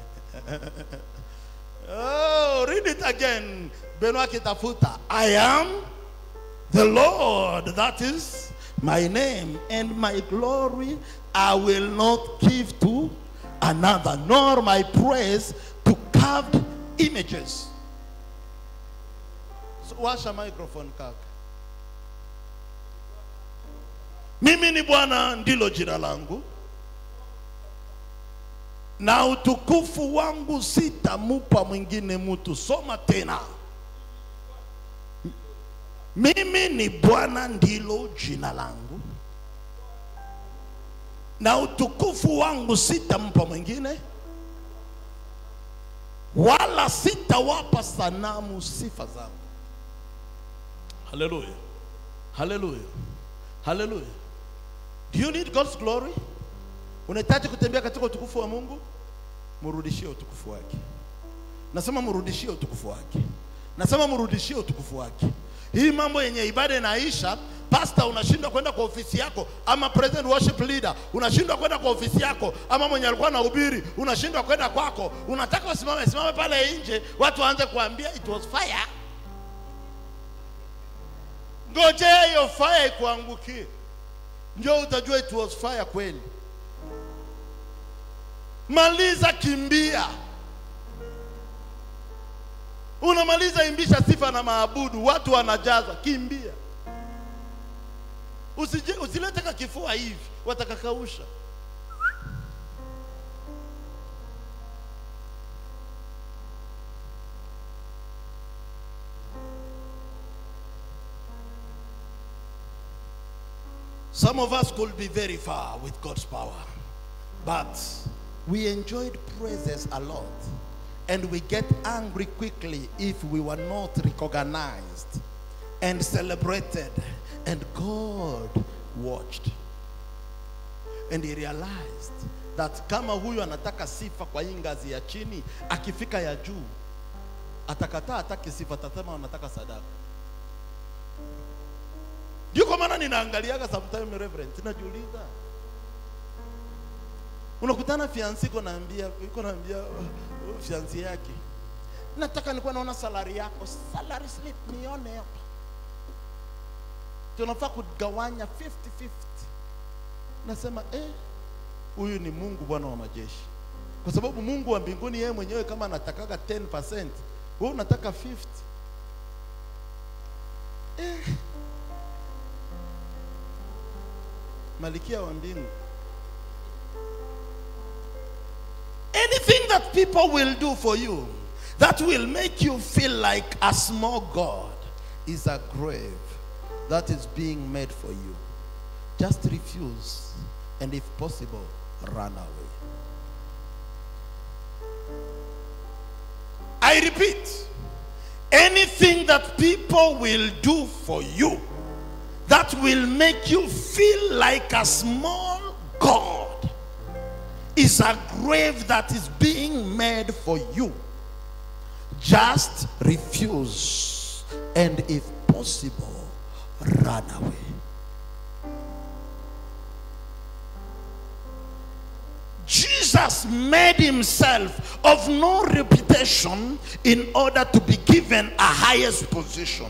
oh, read it again. Benoa kitafuta. I am the Lord. That is my name and my glory I will not give to another, nor my praise to carved images. So, washa microphone kaka. Mimi ni Bwana ndilo jina langu, na utukufu wangu sitamupa mwingine mtu. Soma tena. Mimi ni Bwana ndilo jina langu, na utukufu wangu sitampa mwingine, wala sitawapa sanamu sifa zangu. Haleluya, haleluya, haleluya. Do you need God's glory? Unahitaji kutembea katika utukufu wa Mungu? Mrudishie utukufu wake. Nasema mrudishie utukufu wake. Nasema mrudishie utukufu wake. hii mambo yenye ibada inaisha pasta unashindwa kwenda kwa ofisi yako ama present worship leader unashindwa kwenda kwa ofisi yako ama mwenye alikuwa anahubiri unashindwa kwenda kwako unataka usimame simame pale nje watu waanze kuambia it was fire ngojea hiyo fire ikuangukie ndio utajua it was fire kweli maliza kimbia unamaliza imbisha sifa na maabudu watu wanajazwa kimbia Usije, usilete ka kifua hivi watakakausha Some of us could be very far with God's power, but we enjoyed praises a lot. And we get angry quickly if we were not recognized and celebrated. And God watched. And he realized that kama huyu anataka sifa kwa hii ngazi ya chini, akifika ya juu atakataa, ataki sifa, atasema anataka sadaka. Ndio kwa maana ninaangaliaga sometime reverend, najiuliza unakutana fiansi iko naambia iko naambia uh, fiansi yake nataka nilikuwa naona salari yako salary slip nione hapa tunafaa kugawanya 50 50 nasema eh huyu ni Mungu Bwana wa majeshi kwa sababu Mungu wa mbinguni yeye mwenyewe kama anatakaga 10% wewe unataka 50 eh malikia wa mbingu anything that people will do for you that will make you feel like a small God is a grave that is being made for you. Just refuse, and if possible, run away. I repeat, anything that people will do for you that will make you feel like a small God is a grave that is being made for you. Just refuse, and if possible, run away. Jesus made himself of no reputation in order to be given a highest position.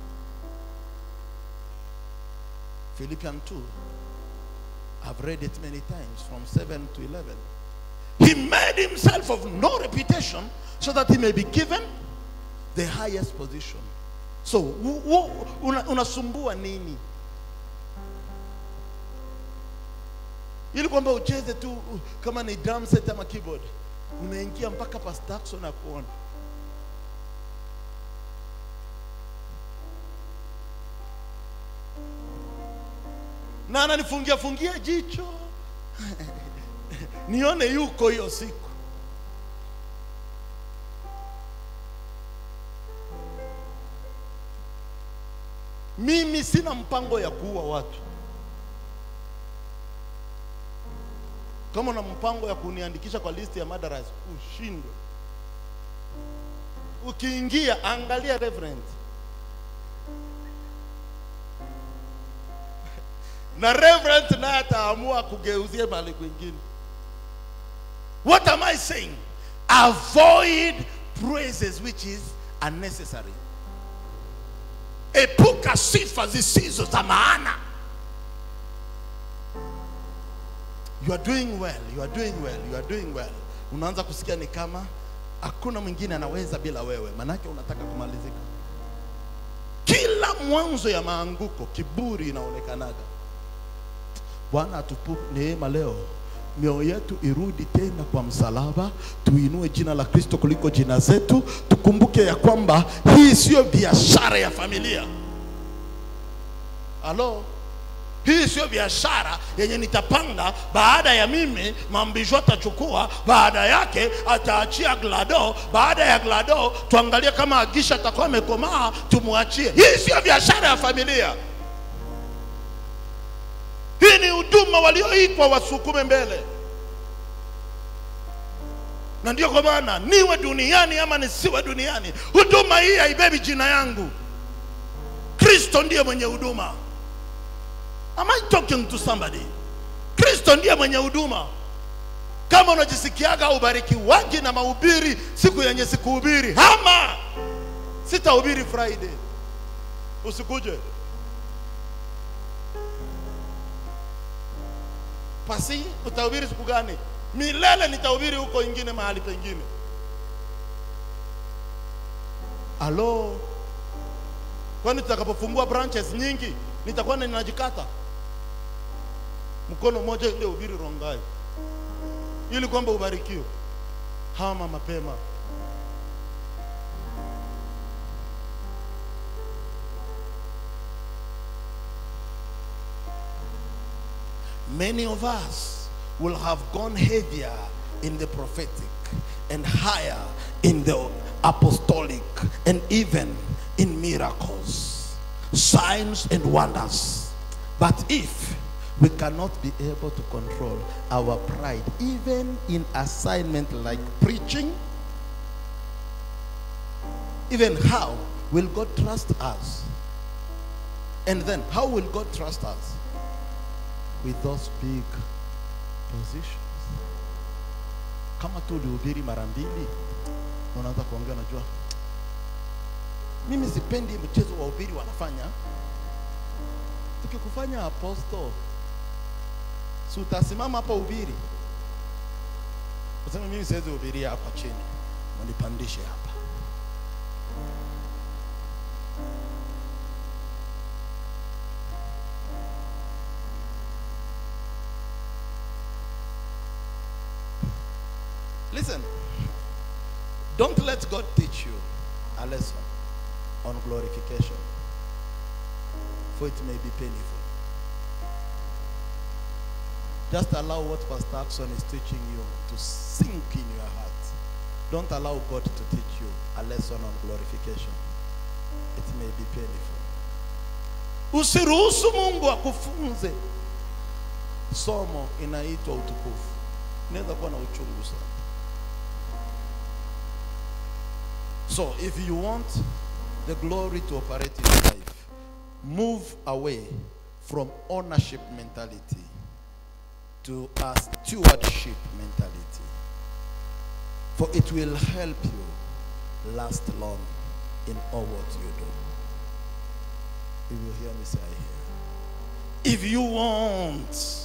Philippians 2. I've read it many times from 7 to 11. He made himself of no reputation so that he may be given the highest position. So, wu- wu- una- unasumbua nini? Ili kwamba ucheze tu uh, kama ni drum set ama keyboard, unaingia mpaka Pastor Jackson akuona. na ananifungia fungia jicho nione yuko hiyo siku mimi sina mpango ya kuua watu kama una mpango ya kuniandikisha kwa listi ya madaras ushindwe ukiingia angalia reverend na reverend naye ataamua kugeuzie mahali kwingine what am i saying avoid praises which is unnecessary epuka sifa zisizo za maana you are doing well you are doing well you are doing well unaanza kusikia ni kama hakuna mwingine anaweza bila wewe manake unataka kumalizika kila mwanzo ya maanguko kiburi inaonekanaga bwana atupu neema leo mioyo yetu irudi tena kwa msalaba tuinue jina la kristo kuliko jina zetu tukumbuke ya kwamba hii siyo biashara ya familia halo hii sio biashara yenye nitapanga baada ya mimi mambisho atachukua baada yake ataachia glado baada ya glado tuangalie kama agisha atakuwa amekomaa tumwachie hii sio biashara ya familia hii ni huduma walioitwa wasukume mbele na ndio kwa maana niwe duniani ama nisiwe duniani huduma hii haibebi jina yangu kristo ndiye mwenye huduma am i talking to somebody kristo ndiye mwenye huduma kama unajisikiaga ubarikiwaji na mahubiri siku yenye sikuhubiri hama sitahubiri friday usikuje pasi utahubiri siku gani milele nitahubiri huko ingine mahali pengine alo kwani tutakapofungua branches nyingi nitakuwa ninajikata mkono mmoja ile ubiri rongai ili kwamba ubarikiwe hama mapema many of us will have gone heavier in the prophetic and higher in the apostolic and even in miracles, signs, and wonders. But if we cannot be able to control our pride, even in assignment like preaching, even how will God trust us? And then, how will God trust us? With those big positions. Kama tu ulihubiri mara mbili, unaanza kuongea, unajua mimi sipendi mchezo wa ubiri wanafanya. Tukikufanya apostle, si utasimama hapa ubiri, useme mimi siwezi hubiria hapa chini, mnipandishe hapa. Listen, don't let God teach you a lesson on glorification, for it may be painful. Just allow what Pastor Axon is teaching you to sink in your heart. Don't allow God to teach you a lesson on glorification. It may be painful. Usiruhusu Mungu akufunze somo inaitwa utukufu. Inaweza kuwa na uchungu sana. So, if you want the glory to operate in your life, move away from ownership mentality to a stewardship mentality. For it will help you last long in all what you do. You will hear me say here. If you want,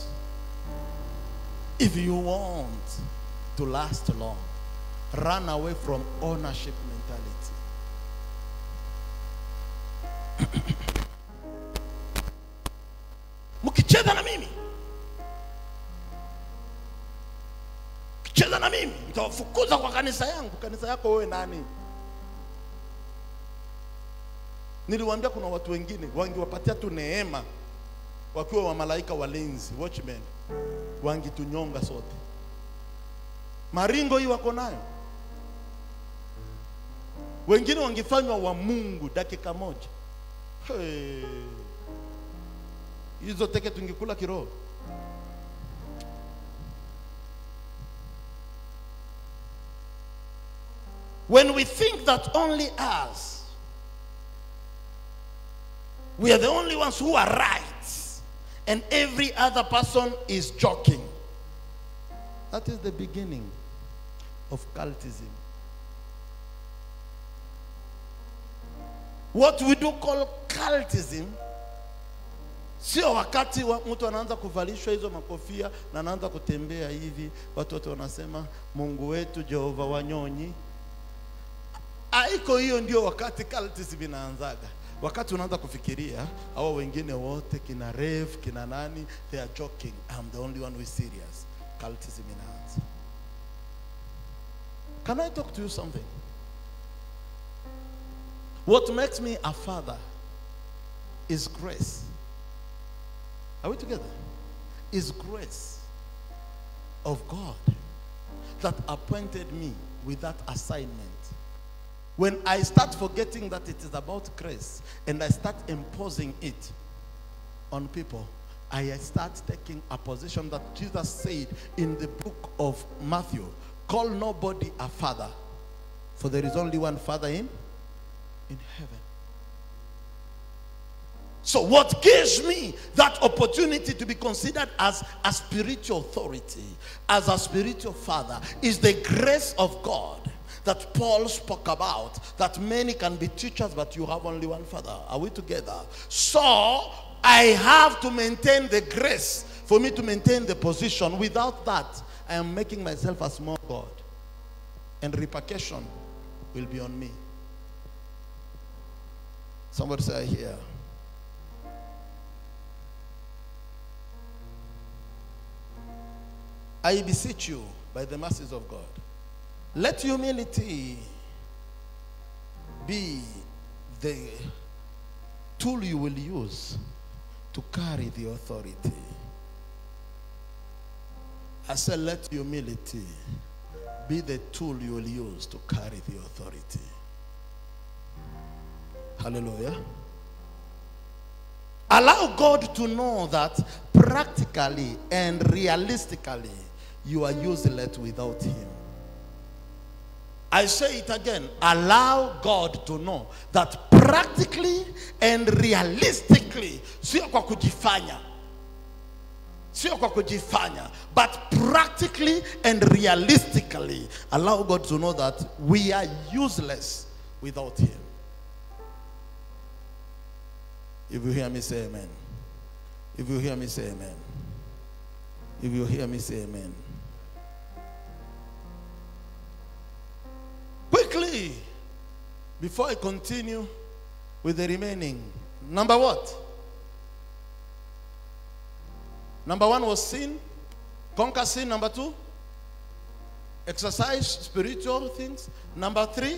if you want to last long, run away from ownership mentality. mkicheza na mimi mkicheza na mimi nitawafukuza kwa kanisa yangu kanisa yako wewe nani niliwaambia kuna watu wengine wangewapatia tu neema wakiwa wa malaika walinzi watchmen wangitunyonga sote maringo hii wako nayo wengine wangefanywa wa mungu dakika moja Hey. hizo teke tungekula kiroho when we think that only us we are the only ones who are right and every other person is joking that is the beginning of cultism what we do call cultism sio wakati wa mtu anaanza kuvalishwa hizo makofia na anaanza kutembea hivi watu wote wanasema mungu wetu jehova wanyonyi haiko hiyo ndio wakati cultism inaanzaga wakati unaanza kufikiria au wengine wote kina rev kina nani they are joking I'm the only one who is serious cultism inaanza can I talk to you something what makes me a father is grace are we together is grace of God that appointed me with that assignment when I start forgetting that it is about grace and I start imposing it on people, I start taking a position that Jesus said in the book of Matthew call nobody a father, for there is only one father in, in heaven. So, what gives me that opportunity to be considered as a spiritual authority, as a spiritual father, is the grace of God that Paul spoke about. That many can be teachers, but you have only one father. Are we together? So, I have to maintain the grace for me to maintain the position. Without that, I am making myself a small God, and repercussion will be on me. Somebody say, I hear. I beseech you by the mercies of God. Let humility be the tool you will use to carry the authority. I said, let humility be the tool you will use to carry the authority. Hallelujah. Allow God to know that practically and realistically you are useless without Him. I say it again. Allow God to know that practically and realistically, sio kwa kujifanya, sio kwa kujifanya, but practically and realistically, allow God to know that we are useless without Him. If you hear me, say amen. If you hear me, say amen. If you hear me, say amen. Quickly, before I continue with the remaining, number what? Number one was sin, conquer sin. Number two, exercise spiritual things. Number three,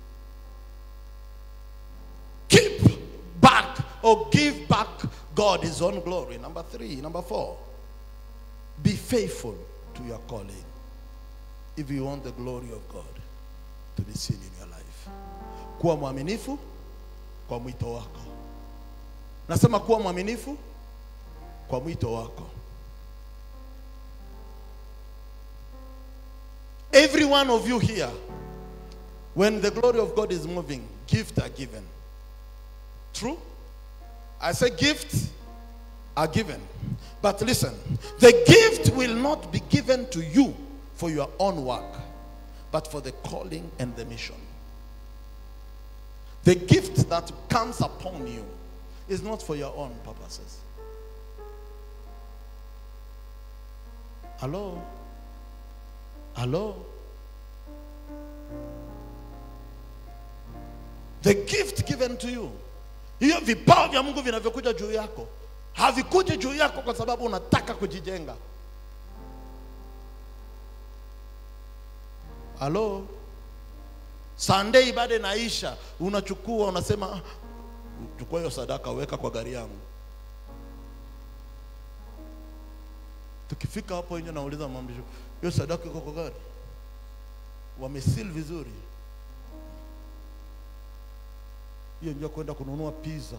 keep back or give back God his own glory. Number three. Number four, be faithful to your calling if you want the glory of God to be seen in your life. Kuwa mwaminifu kwa mwito wako. Nasema kuwa mwaminifu kwa mwito wako. Every one of you here, when the glory of God is moving, gifts are given. True? I say gifts are given. But listen, the gift will not be given to you for your own work, but for the calling and the mission. The gift that comes upon you is not for your own purposes. Hello? Hello? The gift given to you. Hiyo vipawa vya Mungu vinavyokuja juu yako havikuji juu yako kwa sababu unataka kujijenga. Halo? Sunday ibada inaisha, unachukua unasema, "Ah, chukua hiyo sadaka weka kwa gari yangu. Tukifika hapo nje, nauliza mwamrisho, hiyo sadaka iko kwa gari? Wamesil vizuri? Hiyo ndio kwenda kununua pizza.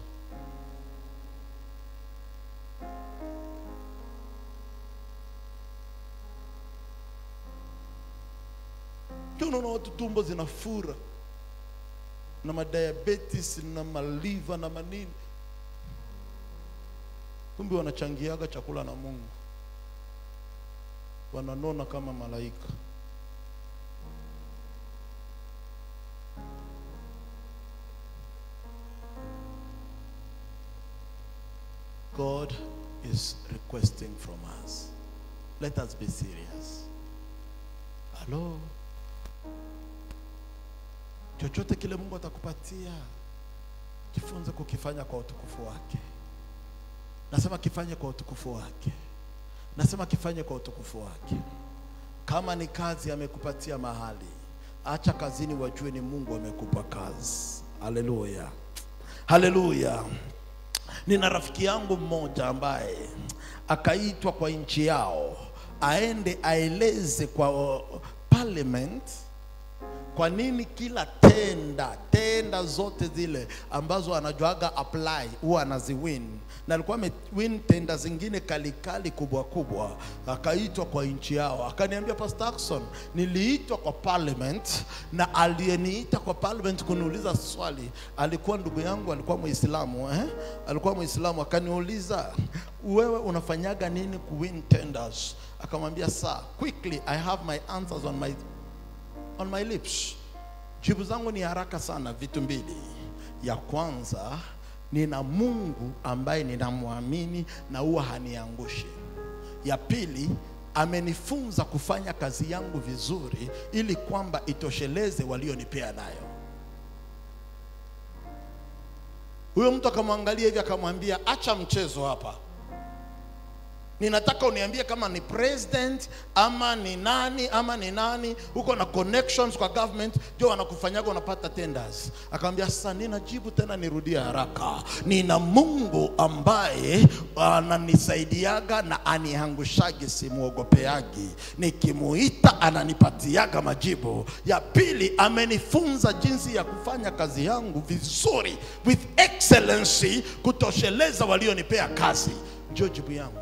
Ndio unaona watu tumbo zinafura na madiabetes na maliva na manini, kumbe wanachangiaga chakula na Mungu, wananona kama malaika. God is requesting from us. Let us be serious. Hello? Chochote kile Mungu atakupatia, jifunze kukifanya kwa utukufu wake. Nasema kifanye kwa utukufu wake. Nasema kifanye kwa utukufu wake. Kama ni kazi amekupatia mahali, acha kazini, wajue ni Mungu amekupa kazi. Haleluya, haleluya. Nina rafiki yangu mmoja ambaye akaitwa kwa nchi yao aende aeleze kwa uh, parliament kwa nini kila tenda tenda zote zile ambazo anajuaga apply huwa anaziwin na alikuwa amewin tenda zingine kalikali kubwa kubwa akaitwa kwa nchi yao akaniambia pastor Ackson niliitwa kwa parliament na aliyeniita kwa parliament kuniuliza swali alikuwa ndugu yangu alikuwa muislamu eh? alikuwa muislamu akaniuliza wewe unafanyaga nini kuwin tenders akamwambia sir quickly i have my answers on my on my lips. Jibu zangu ni haraka sana, vitu mbili. Ya kwanza, nina Mungu ambaye ninamwamini na huwa haniangushi. Ya pili, amenifunza kufanya kazi yangu vizuri ili kwamba itosheleze walionipea nayo. Huyo mtu akamwangalia hivi akamwambia, acha mchezo hapa ninataka uniambie kama ni president ama ni nani ama ni nani huko na connections kwa government ndio wanakufanyaga unapata tenders akamwambia sasa ninajibu tena nirudie haraka nina mungu ambaye ananisaidiaga na aniangushagi simwogopeagi nikimuita ananipatiaga majibu ya pili amenifunza jinsi ya kufanya kazi yangu vizuri with excellency kutosheleza walionipea kazi ndio jibu yangu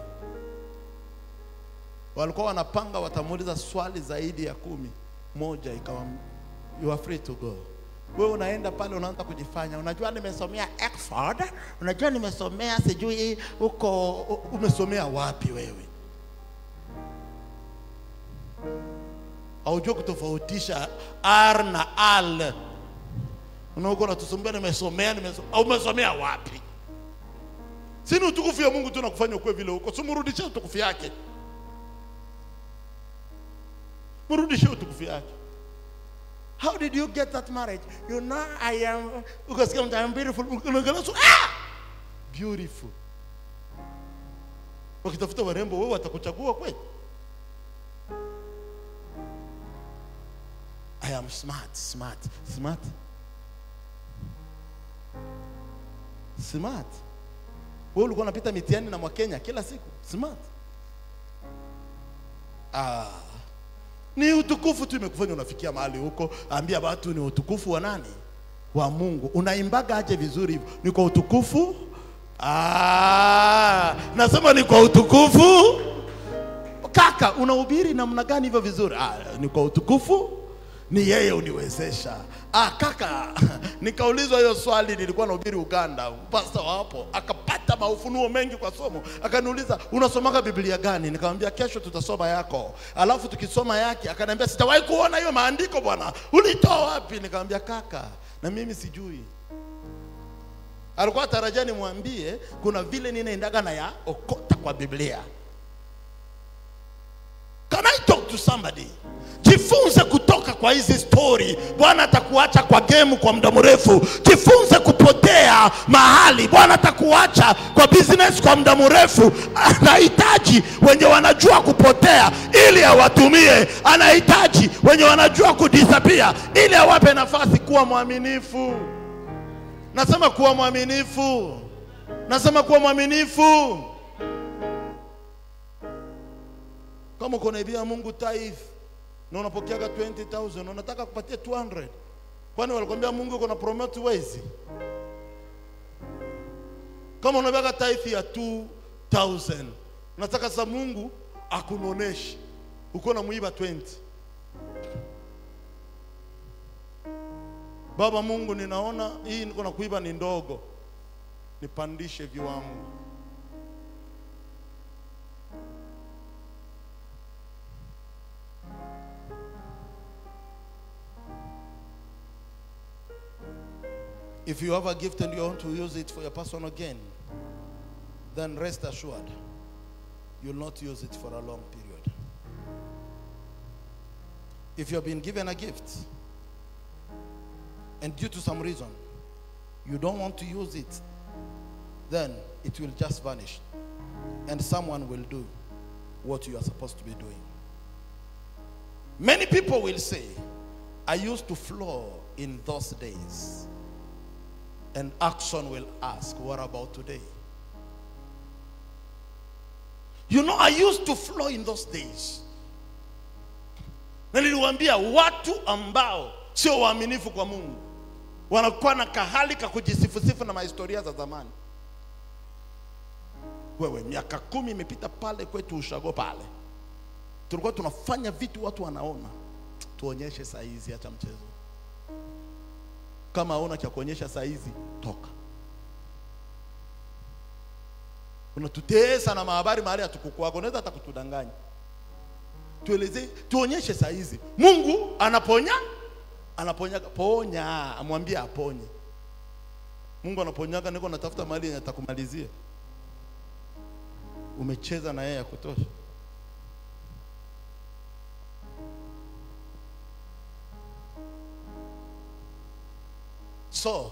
walikuwa wanapanga watamuuliza swali zaidi ya kumi moja ikawa you are free to go wewe unaenda pale unaanza kujifanya unajua nimesomea Oxford unajua nimesomea sijui huko umesomea wapi wewe haujua kutofautisha r na al unahuko natusumbua nimesomea nimesomea umesomea wapi sini utukufu ya mungu tu nakufanya ukuwe vile huko simurudishe utukufu yake mrudishe utukufu yake how did you get that marriage you know i am ukasikia mtu I'm beautiful unaangalia so ah beautiful wakitafuta warembo wewe watakuchagua kweli i am smart smart smart smart wewe ulikuwa unapita mitihani na mwakenya kila siku smart ah ni utukufu tu imekufanya unafikia mahali huko. Ambia watu ni utukufu wa nani? Wa Mungu. Unaimbaga aje vizuri hivyo? Ni kwa utukufu? Ah, nasema ni kwa utukufu. Kaka, unahubiri namna gani hivyo vizuri? Ah, ni kwa utukufu ni yeye uniwezesha. Ah, kaka, nikaulizwa hiyo swali, nilikuwa nahubiri Uganda, pasta wapo akapata maufunuo mengi kwa somo, akaniuliza unasomaga Biblia gani? Nikamwambia kesho tutasoma yako, alafu tukisoma yake, akaniambia sijawahi kuona hiyo maandiko bwana, ulitoa wapi? Nikamwambia kaka, na mimi sijui. Alikuwa tarajia nimwambie kuna vile ninaendaga na ya okota kwa Biblia. Can I talk to somebody? Jifunze kutoka kwa hizi story. Bwana atakuacha kwa gemu kwa muda mrefu. Jifunze kupotea mahali. Bwana atakuacha kwa business kwa muda mrefu. Anahitaji wenye wanajua kupotea ili awatumie. Anahitaji wenye wanajua kudisappear ili awape nafasi. Kuwa mwaminifu. Nasema kuwa mwaminifu. Nasema kuwa mwaminifu. Kama uko naibia Mungu tithe na unapokeaga 20000 unataka kupatia 200 kwani walikwambia Mungu uko na promote wezi? Kama unabeaga tithe ya 2000 unataka sasa Mungu akunoneshe uko na muiba 20 Baba Mungu, ninaona hii niko na kuiba ni ndogo, nipandishe viwango. If you have a gift and you want to use it for your personal gain, then rest assured you'll not use it for a long period. If you have been given a gift and due to some reason you don't want to use it, then it will just vanish and someone will do what you are supposed to be doing. Many people will say, I used to flow in those days. And action will ask, What about today? You know, I used to flow in those days. Na niliwaambia watu ambao sio waaminifu kwa Mungu, wanakuwa na kahali ka kujisifusifu na mahistoria za zamani. Wewe miaka kumi imepita pale kwetu ushago pale, tulikuwa tunafanya vitu watu wanaona. Tuonyeshe saa hizi, hata mchezo. Kama hauna cha kuonyesha saa hizi, toka. Unatutesa na mahabari mahali hatukukwako, unaweza hata kutudanganya. Tueleze, tuonyeshe saa hizi Mungu anaponya, anaponya, ponya, amwambie aponye. Mungu anaponyaga, niko natafuta mahali yenye atakumalizia. Umecheza na yeye ya kutosha. So,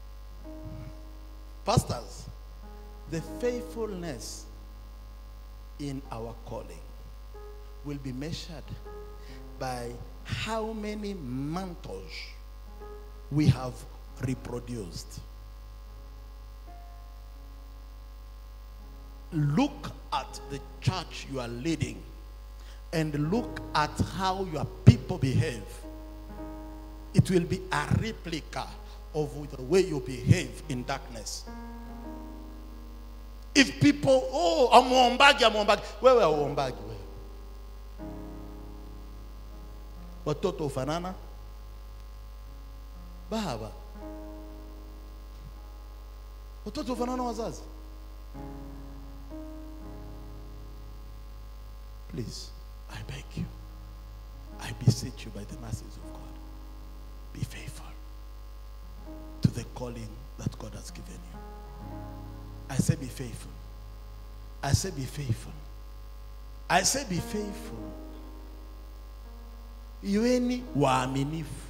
pastors, the faithfulness in our calling will be measured by how many mantles we have reproduced. Look at the church you are leading and look at how your people behave. It will be a replica of the way you behave in darkness. If people, oh, amuombagi, amuombagi, wewe auombagi wewe. Watoto ufanana baba, watoto ufanana wazazi. Please, I beg you, I beseech you by the mercies of God, be faithful to the calling that God has given you. I say be faithful. I say be faithful. I say be faithful. Iweni waaminifu.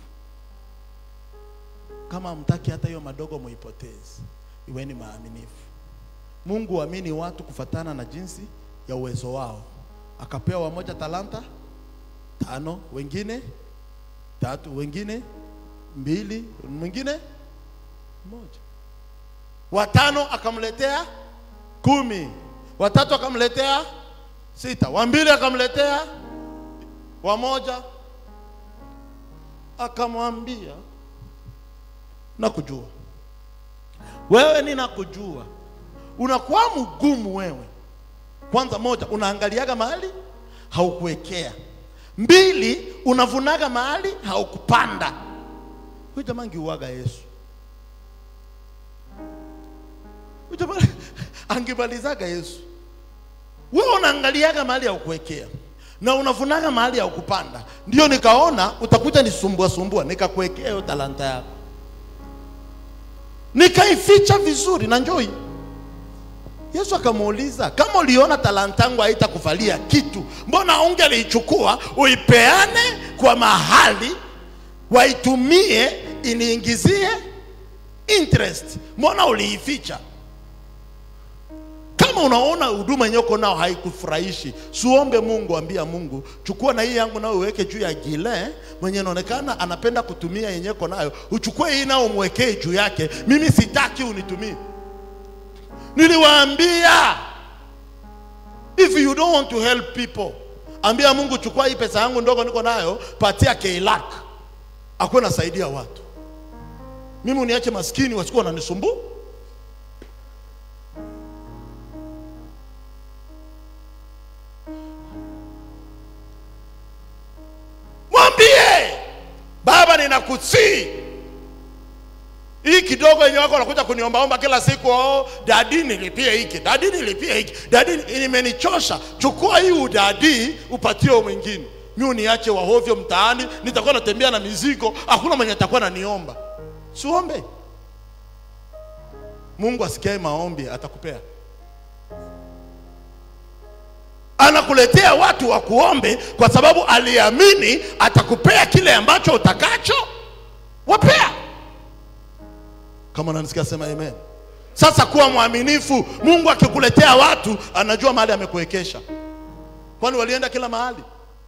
Kama mtaki hata hiyo madogo muipoteze, iweni maaminifu. Mungu huamini watu kufatana na jinsi ya uwezo wao. Akapewa wamoja talanta tano, wengine tatu, wengine mbili, mwingine moja watano akamletea kumi, watatu akamletea sita, wa mbili akamletea wamoja, akamwambia nakujua wewe, ninakujua. Unakuwa mgumu wewe. Kwanza moja, unaangaliaga mahali haukuwekea. Mbili, unavunaga mahali haukupanda. Huyu jamaa angeuaga Yesu. Huyu jamaa angemalizaga Yesu. Wewe unaangaliaga mahali haukuwekea na unavunaga mahali haukupanda. Ndio nikaona utakuja nisumbua sumbua, nikakuwekea hiyo talanta yako, nikaificha vizuri na njoi. Yesu akamuuliza, kama uliona talanta yangu haitakufalia kitu, mbona ungeliichukua uipeane kwa mahali waitumie iniingizie interest? Mbona uliificha? Kama unaona huduma yenyewe uko nao haikufurahishi, siombe Mungu, ambia Mungu, chukua na hii yangu nao uweke juu ya gile mwenye inaonekana anapenda kutumia yenyewe uko nayo, uchukue hii nao umwekee juu yake. Mimi sitaki unitumie. Niliwaambia, if you don't want to help people, ambia Mungu, chukua hii pesa yangu ndogo niko nayo, patia Keilak akuwe nasaidia watu. Mimi uniache maskini, wasikuwa wananisumbua. Mwambie Baba, ninakusii hii kidogo yenye wako wanakuja kuniombaomba kila siku, oh, dadi nilipie hiki, dadi nilipie hiki, dadi imenichosha. Chukua hii udadi upatie mwingine, mi uniache wahovyo mtaani, nitakuwa natembea na mizigo, hakuna mwenye atakuwa naniomba. Siombe. Mungu asikiae maombi atakupea, anakuletea watu wa kuombe kwa sababu aliamini atakupea kile ambacho utakacho wapea. Kama unanisikia sema amen. Sasa kuwa mwaminifu. Mungu akikuletea watu anajua mahali amekuwekesha, kwani walienda kila mahali.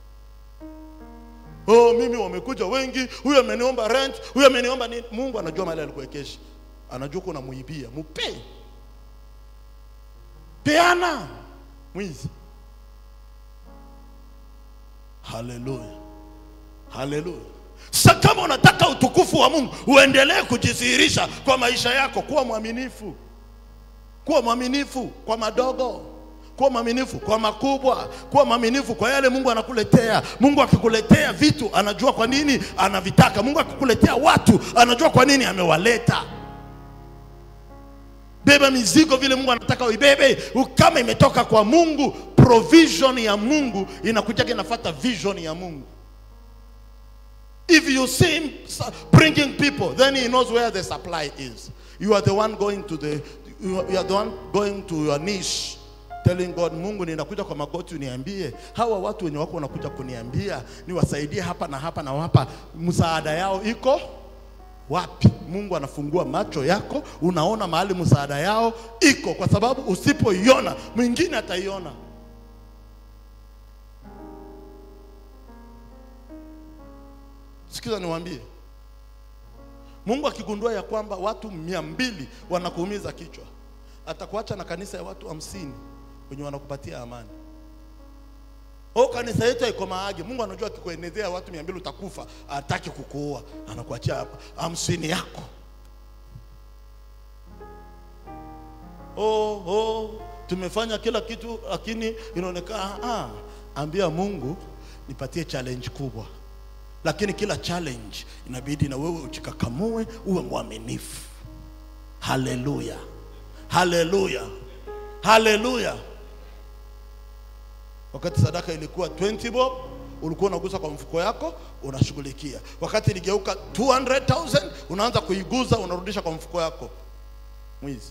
Oh, mimi wamekuja wengi, huyu ameniomba rent, huyu ameniomba nini. Mungu anajua mahali alikuwekesha, anajua kuna muibia, mupe peana, mwizi. Haleluya, haleluya. Sasa kama unataka utukufu wa Mungu uendelee kujidhihirisha kwa maisha yako, kuwa mwaminifu, kuwa mwaminifu kwa madogo, kuwa mwaminifu kwa makubwa, kuwa mwaminifu kwa yale Mungu anakuletea. Mungu akikuletea vitu anajua kwa nini anavitaka. Mungu akikuletea watu anajua kwa nini amewaleta. Beba mizigo vile Mungu anataka uibebe. Kama imetoka kwa Mungu, provision ya Mungu inakujaga inafuata vision ya Mungu. If you see him su- bringing people, then he knows where the supply is. You are the one going to the you are you are the one going to your niche telling God, Mungu ninakuja kwa magoti uniambie hawa watu wenye wako wanakuja kuniambia niwasaidie hapa na hapa na hapa, msaada yao iko wapi? Mungu anafungua macho yako, unaona mahali msaada yao iko, kwa sababu usipoiona mwingine ataiona. Sikiza niwaambie, Mungu akigundua ya kwamba watu mia mbili wanakuumiza kichwa, atakuacha na kanisa ya watu hamsini wenye wanakupatia amani. O, kanisa yetu haiko maage. Mungu anajua akikuenezea watu mia mbili utakufa, hataki kukuua, anakuachia hapa hamsini yako. Oh, oh, tumefanya kila kitu lakini inaonekana ah, ambia Mungu nipatie challenge kubwa lakini kila challenge inabidi na wewe uchikakamue uwe mwaminifu haleluya haleluya haleluya wakati sadaka ilikuwa 20 bob ulikuwa unagusa kwa mfuko yako unashughulikia wakati iligeuka 200000 unaanza kuiguza unarudisha kwa mfuko yako mwizi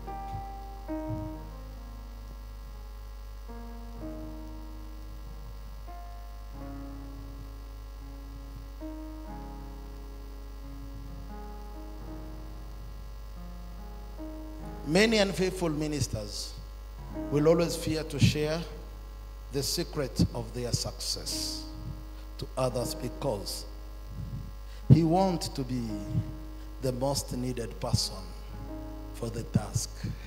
Many unfaithful ministers will always fear to share the secret of their success to others because he wants to be the most needed person for the task.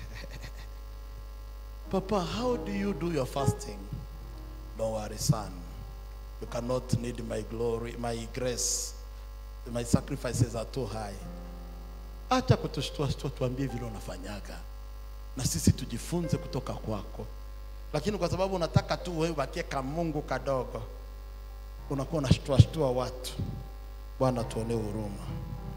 Papa, how do you do your fasting? Don't worry, son. You cannot need my glory, my grace. My sacrifices are too high. Acha kutushtua shtua, tuambie vile unafanyaga, na sisi tujifunze kutoka kwako. Lakini kwa sababu unataka tu wewe ubakie kamungu kadogo, unakuwa unashtua shtua watu. Bwana, tuonee huruma.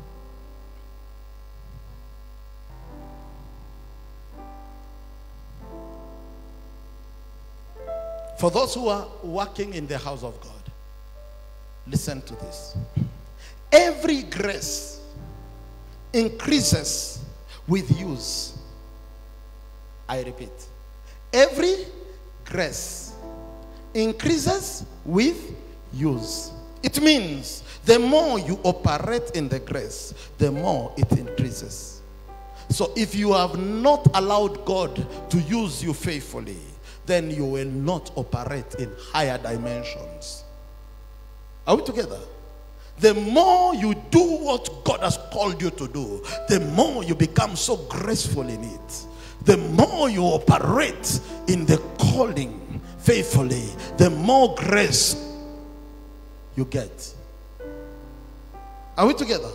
For those who are working in the house of God, listen to this. Every grace increases with use. I repeat. Every grace increases with use. It means the more you operate in the grace, the more it increases. So if you have not allowed God to use you faithfully, then you will not operate in higher dimensions. Are we together? The more you do what God has called you to do, the more you become so graceful in it. The more you operate in the calling faithfully, the more grace you get. Are we together?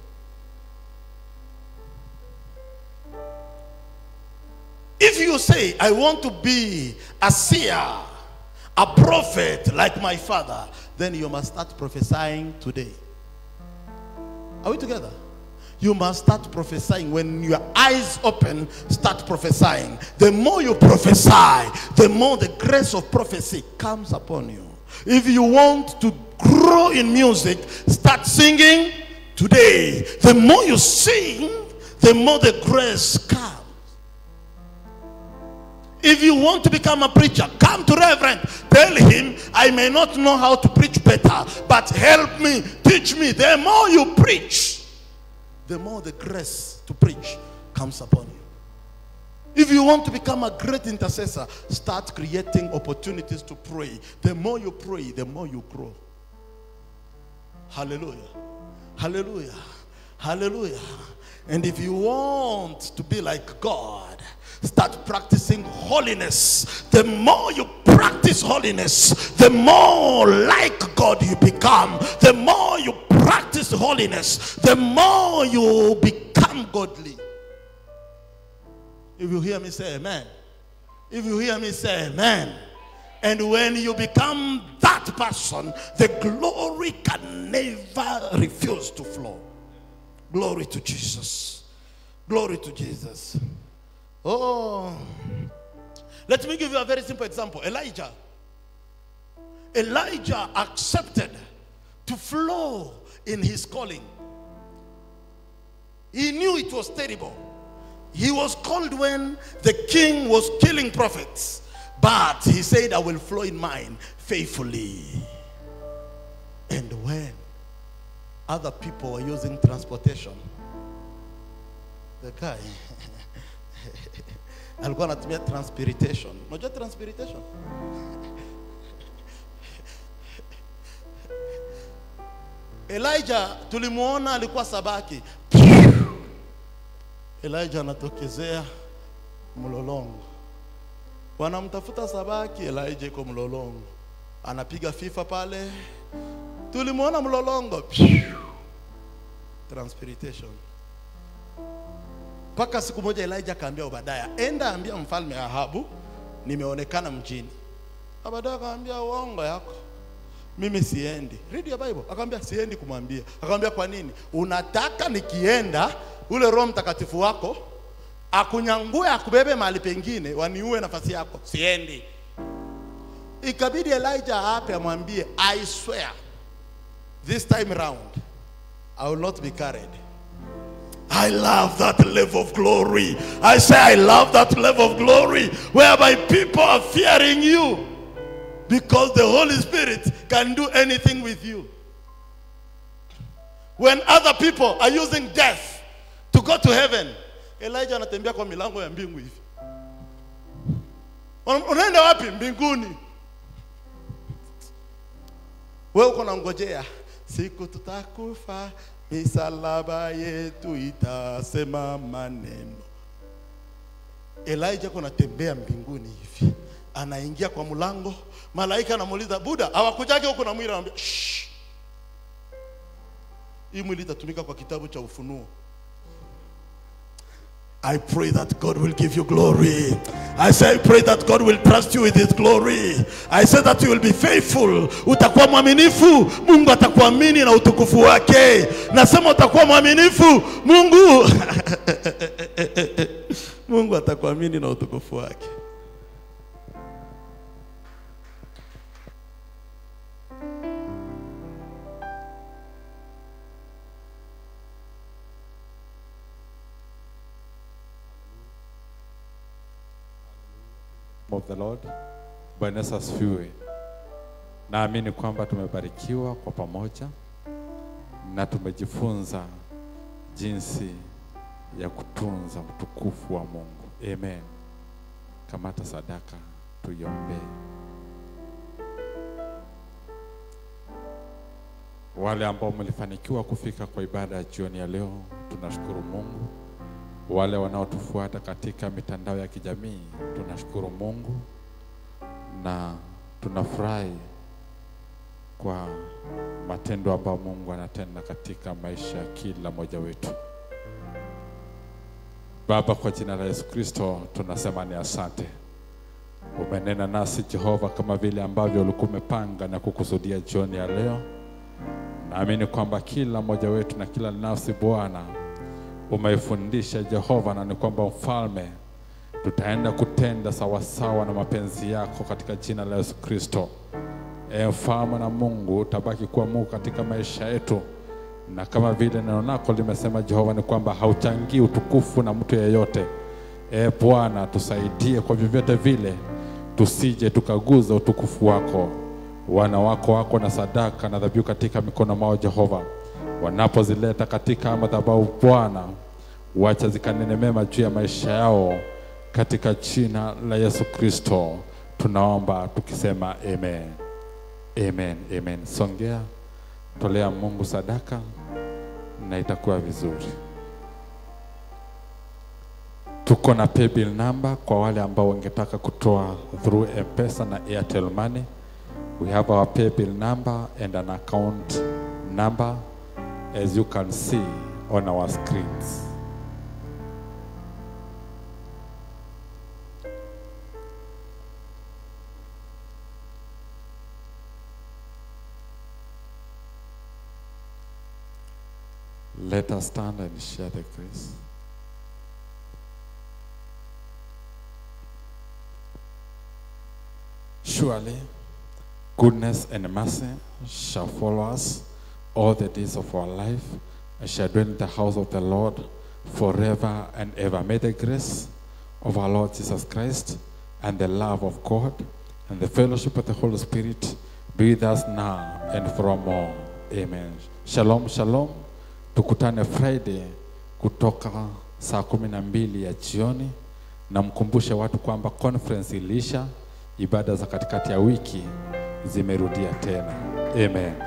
If you say, I want to be a seer, a prophet like my father, then you must start prophesying today. Are we together? You must start prophesying. When your eyes open, start prophesying. The more you prophesy, the more the grace of prophecy comes upon you. If you want to grow in music, start singing today. The more you sing, the more the grace comes. If you want to become a preacher, come to Reverend. Tell him, I may not know how to preach better, but help me, teach me. The more you preach, the more the grace to preach comes upon you. If you want to become a great intercessor, start creating opportunities to pray. The more you pray, the more you grow. Hallelujah. Hallelujah. Hallelujah. And if you want to be like God, start practicing holiness. The more you practice holiness, the more like God you become. The more you practice holiness, the more you become godly. If you hear me say amen. If you hear me say amen. And when you become that person, the glory can never refuse to flow. Glory to Jesus. Glory to Jesus. Oh. Let me give you a very simple example. Elijah. Elijah accepted to flow in his calling. He knew it was terrible. He was called when the king was killing prophets. But he said, I will flow in mine faithfully. And when other people were using transportation, the guy alikuwa anatumia transpiration. Unajua transpiration? Elijah tulimuona alikuwa sabaki. Elijah anatokezea mlolongo, wanamtafuta sabaki. Elijah iko mlolongo, anapiga fifa pale, tulimuona mlolongo, transpiration. Mpaka siku moja Elijah akaambia Obadaya, enda ambia mfalme Ahabu nimeonekana mjini. Obadaya akamwambia uongo yako mimi siendi. Read your Bible. Akamwambia siendi kumwambia. Akamwambia kwa nini? Unataka nikienda ule Roho Mtakatifu wako akunyangue akubebe mahali pengine waniue nafasi yako. Siendi. Ikabidi Elijah ape amwambie I swear this time round I will not be carried. I love that level of glory. I say I love that level of glory whereby people are fearing you because the Holy Spirit can do anything with you. When other people are using death to go to heaven, Elijah anatembea kwa milango ya mbingu hivi. Una- Unaenda wapi? Mbinguni. Wewe uko nangojea siku tutakufa, misalaba yetu itasema maneno. Elijah kuna tembea mbinguni hivi, anaingia kwa mlango, malaika anamuuliza Buda, hawakujage huko na mwili? Anamwambia "Shh." hii mwili itatumika kwa kitabu cha Ufunuo. I pray that God will give you glory. I say, I pray that God will trust you with His glory. I say that you will be faithful. Utakuwa mwaminifu, Mungu atakuamini na utukufu wake. Nasema utakuwa mwaminifu, Mungu Mungu atakuamini na utukufu wake. of the Lord. Bwana Yesu asifiwe. Naamini kwamba tumebarikiwa kwa pamoja na tumejifunza jinsi ya kutunza utukufu wa Mungu. Amen. Kamata sadaka tuiombee. Wale ambao mlifanikiwa kufika kwa ibada ya jioni ya leo, tunashukuru Mungu. Wale wanaotufuata katika mitandao ya kijamii, tunashukuru Mungu na tunafurahi kwa matendo ambayo Mungu anatenda katika maisha ya kila mmoja wetu. Baba, kwa jina la Yesu Kristo tunasema ni asante. Umenena nasi Jehova, kama vile ambavyo ulikuwa umepanga na kukusudia jioni ya leo. Naamini kwamba kila mmoja wetu na kila nafsi Bwana umeifundisha Jehova, na ni kwamba mfalme, tutaenda kutenda sawasawa na mapenzi yako katika jina la Yesu Kristo. E mfalme na Mungu, utabaki kuwa Mungu katika maisha yetu, na kama vile neno lako limesema Jehova, ni kwamba hauchangii utukufu na mtu yeyote. E Bwana, tusaidie kwa vyovyote vile, tusije tukaguza utukufu wako. Wana wako wako na sadaka na dhabihu katika mikono mwao Jehova, wanapozileta katika madhabahu Bwana, wacha zikanene mema juu ya maisha yao, katika jina la Yesu Kristo tunaomba tukisema amen. Amen, amen. Songea, tolea Mungu sadaka na itakuwa vizuri. Tuko na paybill number kwa wale ambao wangetaka kutoa through M-Pesa na Airtel Money. We have our paybill number and an account number as you can see on our screens. Let us stand and share the grace. Surely, goodness and mercy shall follow us all the days of our life, and shall dwell in the house of the Lord forever and ever. May the grace of our Lord Jesus Christ and the love of God and the fellowship of the Holy Spirit be with us now and forevermore. Amen. Shalom, shalom. Tukutane Friday kutoka saa kumi na mbili ya jioni, na mkumbushe watu kwamba conference ilisha, ibada za katikati ya wiki zimerudia tena. Amen.